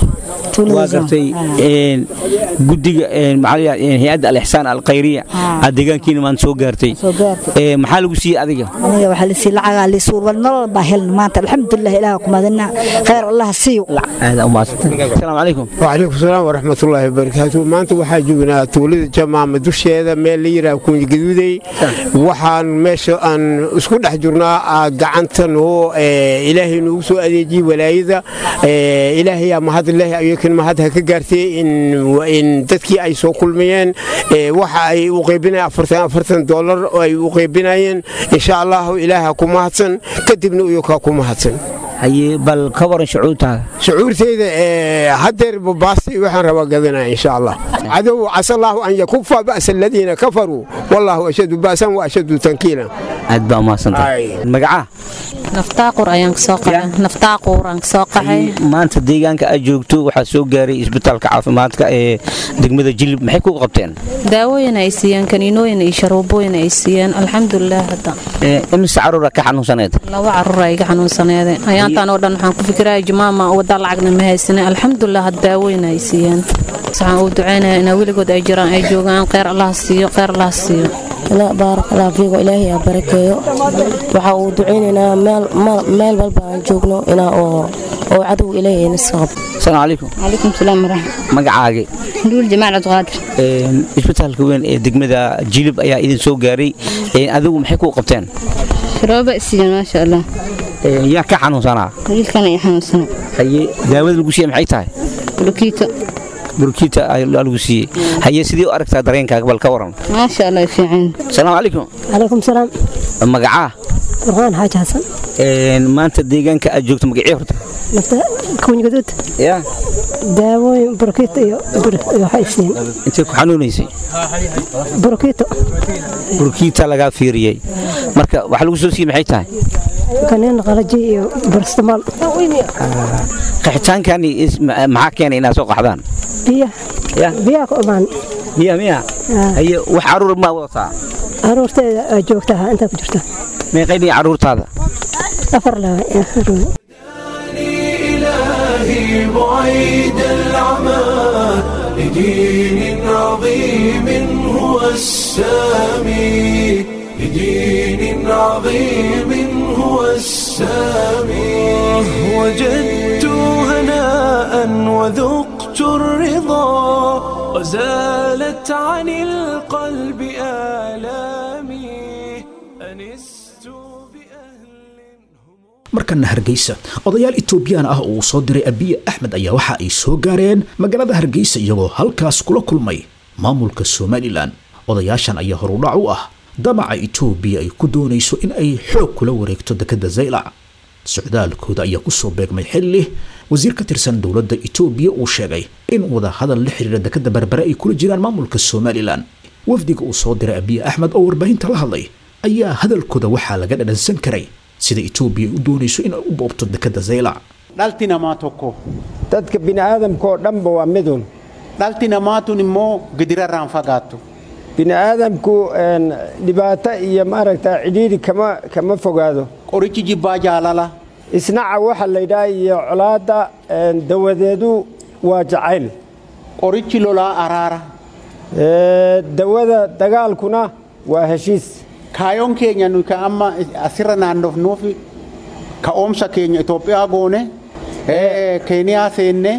waa gartay een, guddiga een, maxaa la yidhahdaa, een, hay-adda alixsaan alkhayriya aad deegaankiina maanta soo gaartay Ee, maxaa lagu siiyey adiga aniga waxaa lisii lacagaa lisuur wal nolol baa helna maanta alxamdulilah ilaah kumadina khayr allah siiyo aad u mahadsantay asalaamu calaykum وعليكم السلام ورحمة الله وبركاته maanta waxaa joognaa tuulada jamaama dusheeda meel la yidhaha kunyi gaduudey waxaan meesha aan isku dhex jirnaa aa gacantan oo ee, ilaahay noogu soo adeejiyey walaayada ee, ilaahayaa mahad leh ayakan mahad ha ka gaartay in in dadkii ay soo kulmayeen ee, waxa ay u qaybinayeen afartan afartan doolar oo ay u qaybinayeen insha allahu ilaaha ku mahadsan kadibna iyakaa ku mahadsan haye bal ka waran shucuurtaada shucuurteyda ee hadeer babaastay waxaan rabaa gadanaya insha allah cadow casa allahu an yakufa ba'sa aladiina kafaruu wallahu ashadu ba'san wa ashadu tankiila aad baa umahadsantahay magacaa naftaaquur ayaan kasoo qaxay naftaaquur aan kasoo qaxay maanta deegaanka aad joogto waxaa soo gaaray isbitaalka caafimaadka ee degmada jilib maxay ku qabteen daawooyin ay siiyeen kaniinooyin iyo sharuubooyin ay siiyeen alxamdulilah hadda Ee, imise caruura ka xanuunsaneed laba caruur ay iga xanuunsaneede ayaantaan oo dhan waxaan ku fikiraya jumaama wadda lacagna ma haysane alxamdulilah had daawooyin ay siiyeen waxaan uu ducaynaya inaa weligood ay jiraan ay joogaan kheyr allah siiyo kheyr allah siiyo لا بارك الله فيك وإلهي يا بركة waxa uu duceynaynaa meel meel walba aan joogno inaa oo oo cadow ilaahay nasab asalaamu calaykum عليكم السلام ورحمة magacaagi نقول جماعة عبد القادر Een, isbitaalka weyn ee degmada jilib ayaa idin soo gaaray Een, adigu maxay ku qabteen شرابة السجن ما شاء الله Een, yaa ka xanuunsanaa قليل كان يحمل سنة haye daawada lagu siiyey maxay tahay بلوكيتا burkiita ayaa lagu siiyey haye sidii u aragtaa dareenkaaga bal ka waran ما شاء الله في عين asalaamu calaykum عليكم السلام magacaa برهان حاج حسن Een, maanta deegaanka aad joogto magacii horta نفتا كوني قدود yaa داوي بروكيتا iyo iyo haysiin intay ku xanuunaysay بروكيتا burkiita lagaa fiiriyey marka waxa lagu soo siiyey maxay tahay kaneen qalaji iyo barstamaal qaxitaankani is- ma- maxaa keenay inaad soo qaxdaan biya biya ku imaan miya miya haye wax caruur ma wadataa aroorteeda aad joogtaa inta ku jirta meeqaynii caruurtaada afar laba إلهي بعيد العمى لدين عظيم هو السامي لدين عظيم هو السامي وجدت هناء وذقت الرضا وزالت عن القلب آلامي أنست markana hargeysa odayaal etoobiyaan ah oo uu soo diray abiye axmed ayaa waxa ay soo gaareen magaalada hargeysa iyagoo halkaas kula kulmay maamulka somalilan odayaashan ayaa horudhac u ah damaca etoobiya ay ku doonayso in ay xoog kula wareegto dekadda zaylac socdaalkooda ayaa kusoo beegmay xilli wasiir ka tirsan dowladda etoobiya uu sheegay in wadahadal la xiriira dekadda berbere ay kula jiraan maamulka somalilan wafdiga uu soo diray abiye axmed oo warbaahinta la hadlay ayaa hadalkooda waxaa laga dhadhansan karay sida etoobiya ay u doonayso in ay u boobto dekadda zaylac dhalti namaa tokko dadka bini'aadamka oo dhanba waa midun dhalti namaatun immoo gidirarraan fagaattu bini'aadamku een, dhibaato iyo maaragta cidhiidhi kama kama fogaado qorichi jibbaa jaalala isnaca waxa la yidhaha iyo colaadda een, dawadeedu waa jacayl qorichi lolaa araara Ee, dawada dagaalkuna waa heshiis kaayoon keenya nuyi ka amma asirra naannofnuufi ka'oomsa keenya Itoophiyaa goone eh, Keeniyaa seenne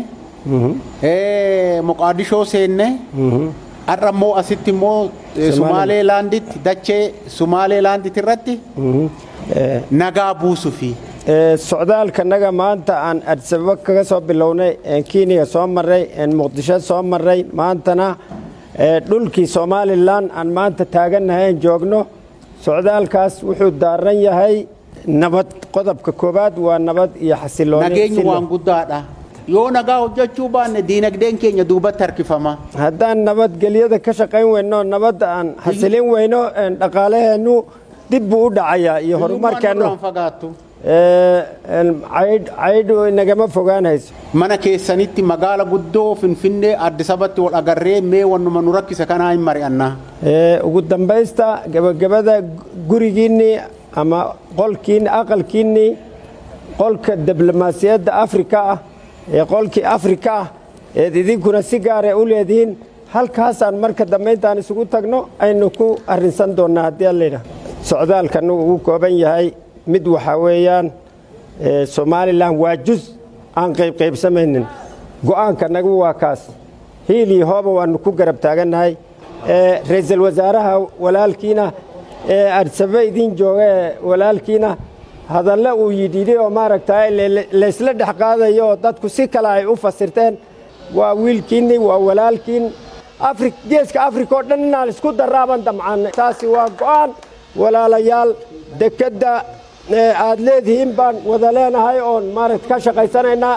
eh, Moqaadishoo seenne har'a immoo asitti immoo eh, Sumaaleelaanditti dachee Sumaaleelaanditti irratti nagaa buusufi. Ee, socdaalkanaga maanta aan Addis Ababa kaga soo bilownay een Kenya soo marray een Muqdisho soo marray maantana ee, dhulkii Somaliland aan maanta taagannahay aan joogno socdaalkaas wuxuu daaran yahay nabad qodobka koowaad waa nabad iyo xasilooni Nageenyi waan guddaadha. Yoo nagaa hojjechuu baanne diinagdeen keenya duubatti harkifama. haddaan nabadgelyada ka shaqayn weyno nabadda aan xasilin weyno een dhaqaalaheennu dib buu u dhacayaa iyo horumarkeennu Waan fagaattu. Ee, een caydh caydhu inagama fogaanayso Mana keessanitti magaala guddoo Finfinnee Addis Abatti wal agarree mee wannuma nu rakkise kanaa hin mari'annaa. Ee, ugu dambaysta gabagabada gurigiinnii ama qolkiinni aqalkiinnii qolka diblomaasiyadda afrika ah ee qolkii afrika ah eed idinkuna si gaara u leedihiin halkaasaan marka dambayntaan isugu tagno aynu ku arrinsan doonnaa haddii allayidhaah socdaalkanu ugu kooban yahay mid waxaa weeyaan somalilan waa jus aan qaybqaybsamaynin go'aanka nagu waa kaas hiil iyo hooba waannu ku garab taagannahay ra'iisul wasaaraha walaalkiina ee adsabe idin jooga ee walaalkiina hadalle uu yidhidhi oo maaragtaa laysla dhex qaadayo oo dadku si kale ay u fasirteen waa wiilkiinni waa walaalkiin geeska afrika oo dhan inaan isku daraaban damcaannay taasi waa go'aan walaalayaal dekedda aad leedihiin baan wada leenahay oon maaragta ka shaqaysanaynaa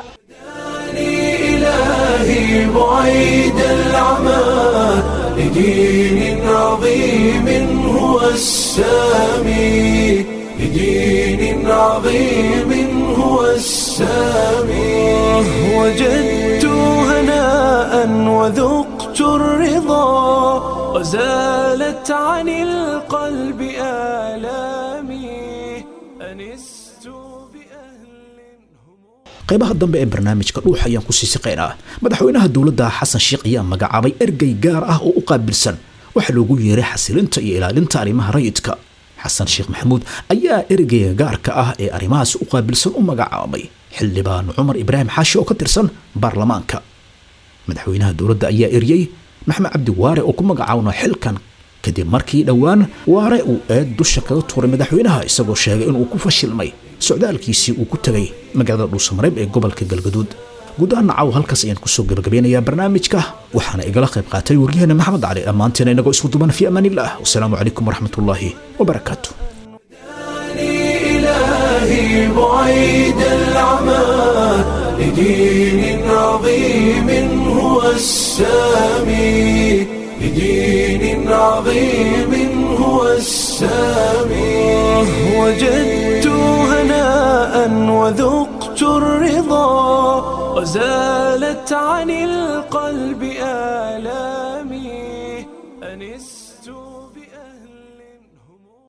إلهي بعيد العمى لدين عظيم هو السامي لدين عظيم هو السامي وجدت هناء وذقت الرضا وزالت عن القلب آلامي أنست qaybaha dambe ee barnaamijka dhuuxa ayaan ku sii siqaynaa madaxweynaha dowladda xasan sheikh ayaa magacaabay ergey gaar ah oo u qaabilsan waxaa loogu yeeray xasilinta iyo ilaalinta arrimaha rayidka xasan sheekh maxamuud ayaa ergeyga gaarka ah ee arrimahaas u qaabilsan u magacaabay xildhibaan cumar ibraahim xaashi oo ka tirsan baarlamaanka madaxweynaha dowladda ayaa eryey maxmed cabdi waare oo ku magacaawna xilkan kadib markii dhowaan waare uu eed dusha kaga tuuray madaxweynaha isagoo sheegay inuu ku fashilmay socdaalkiisii uu ku tegay magaalada dhuusamareeb ee gobolka galgaduud guud ahaan nacaw halkaas ayaan kusoo gabagabeynayaa barnaamijka waxaana igala qayb qaatay waryaheena maxamed cali dhammaanteena inagoo isku duban fi amaanillaah wasalaamu calaykum waraxmatullaahi wabarakaatu إلهي بعيد العمى لدين عظيم هو السامي لدين عظيم هو السامي وجدت هناء وذقت الرضا وزالت عن القلب آلام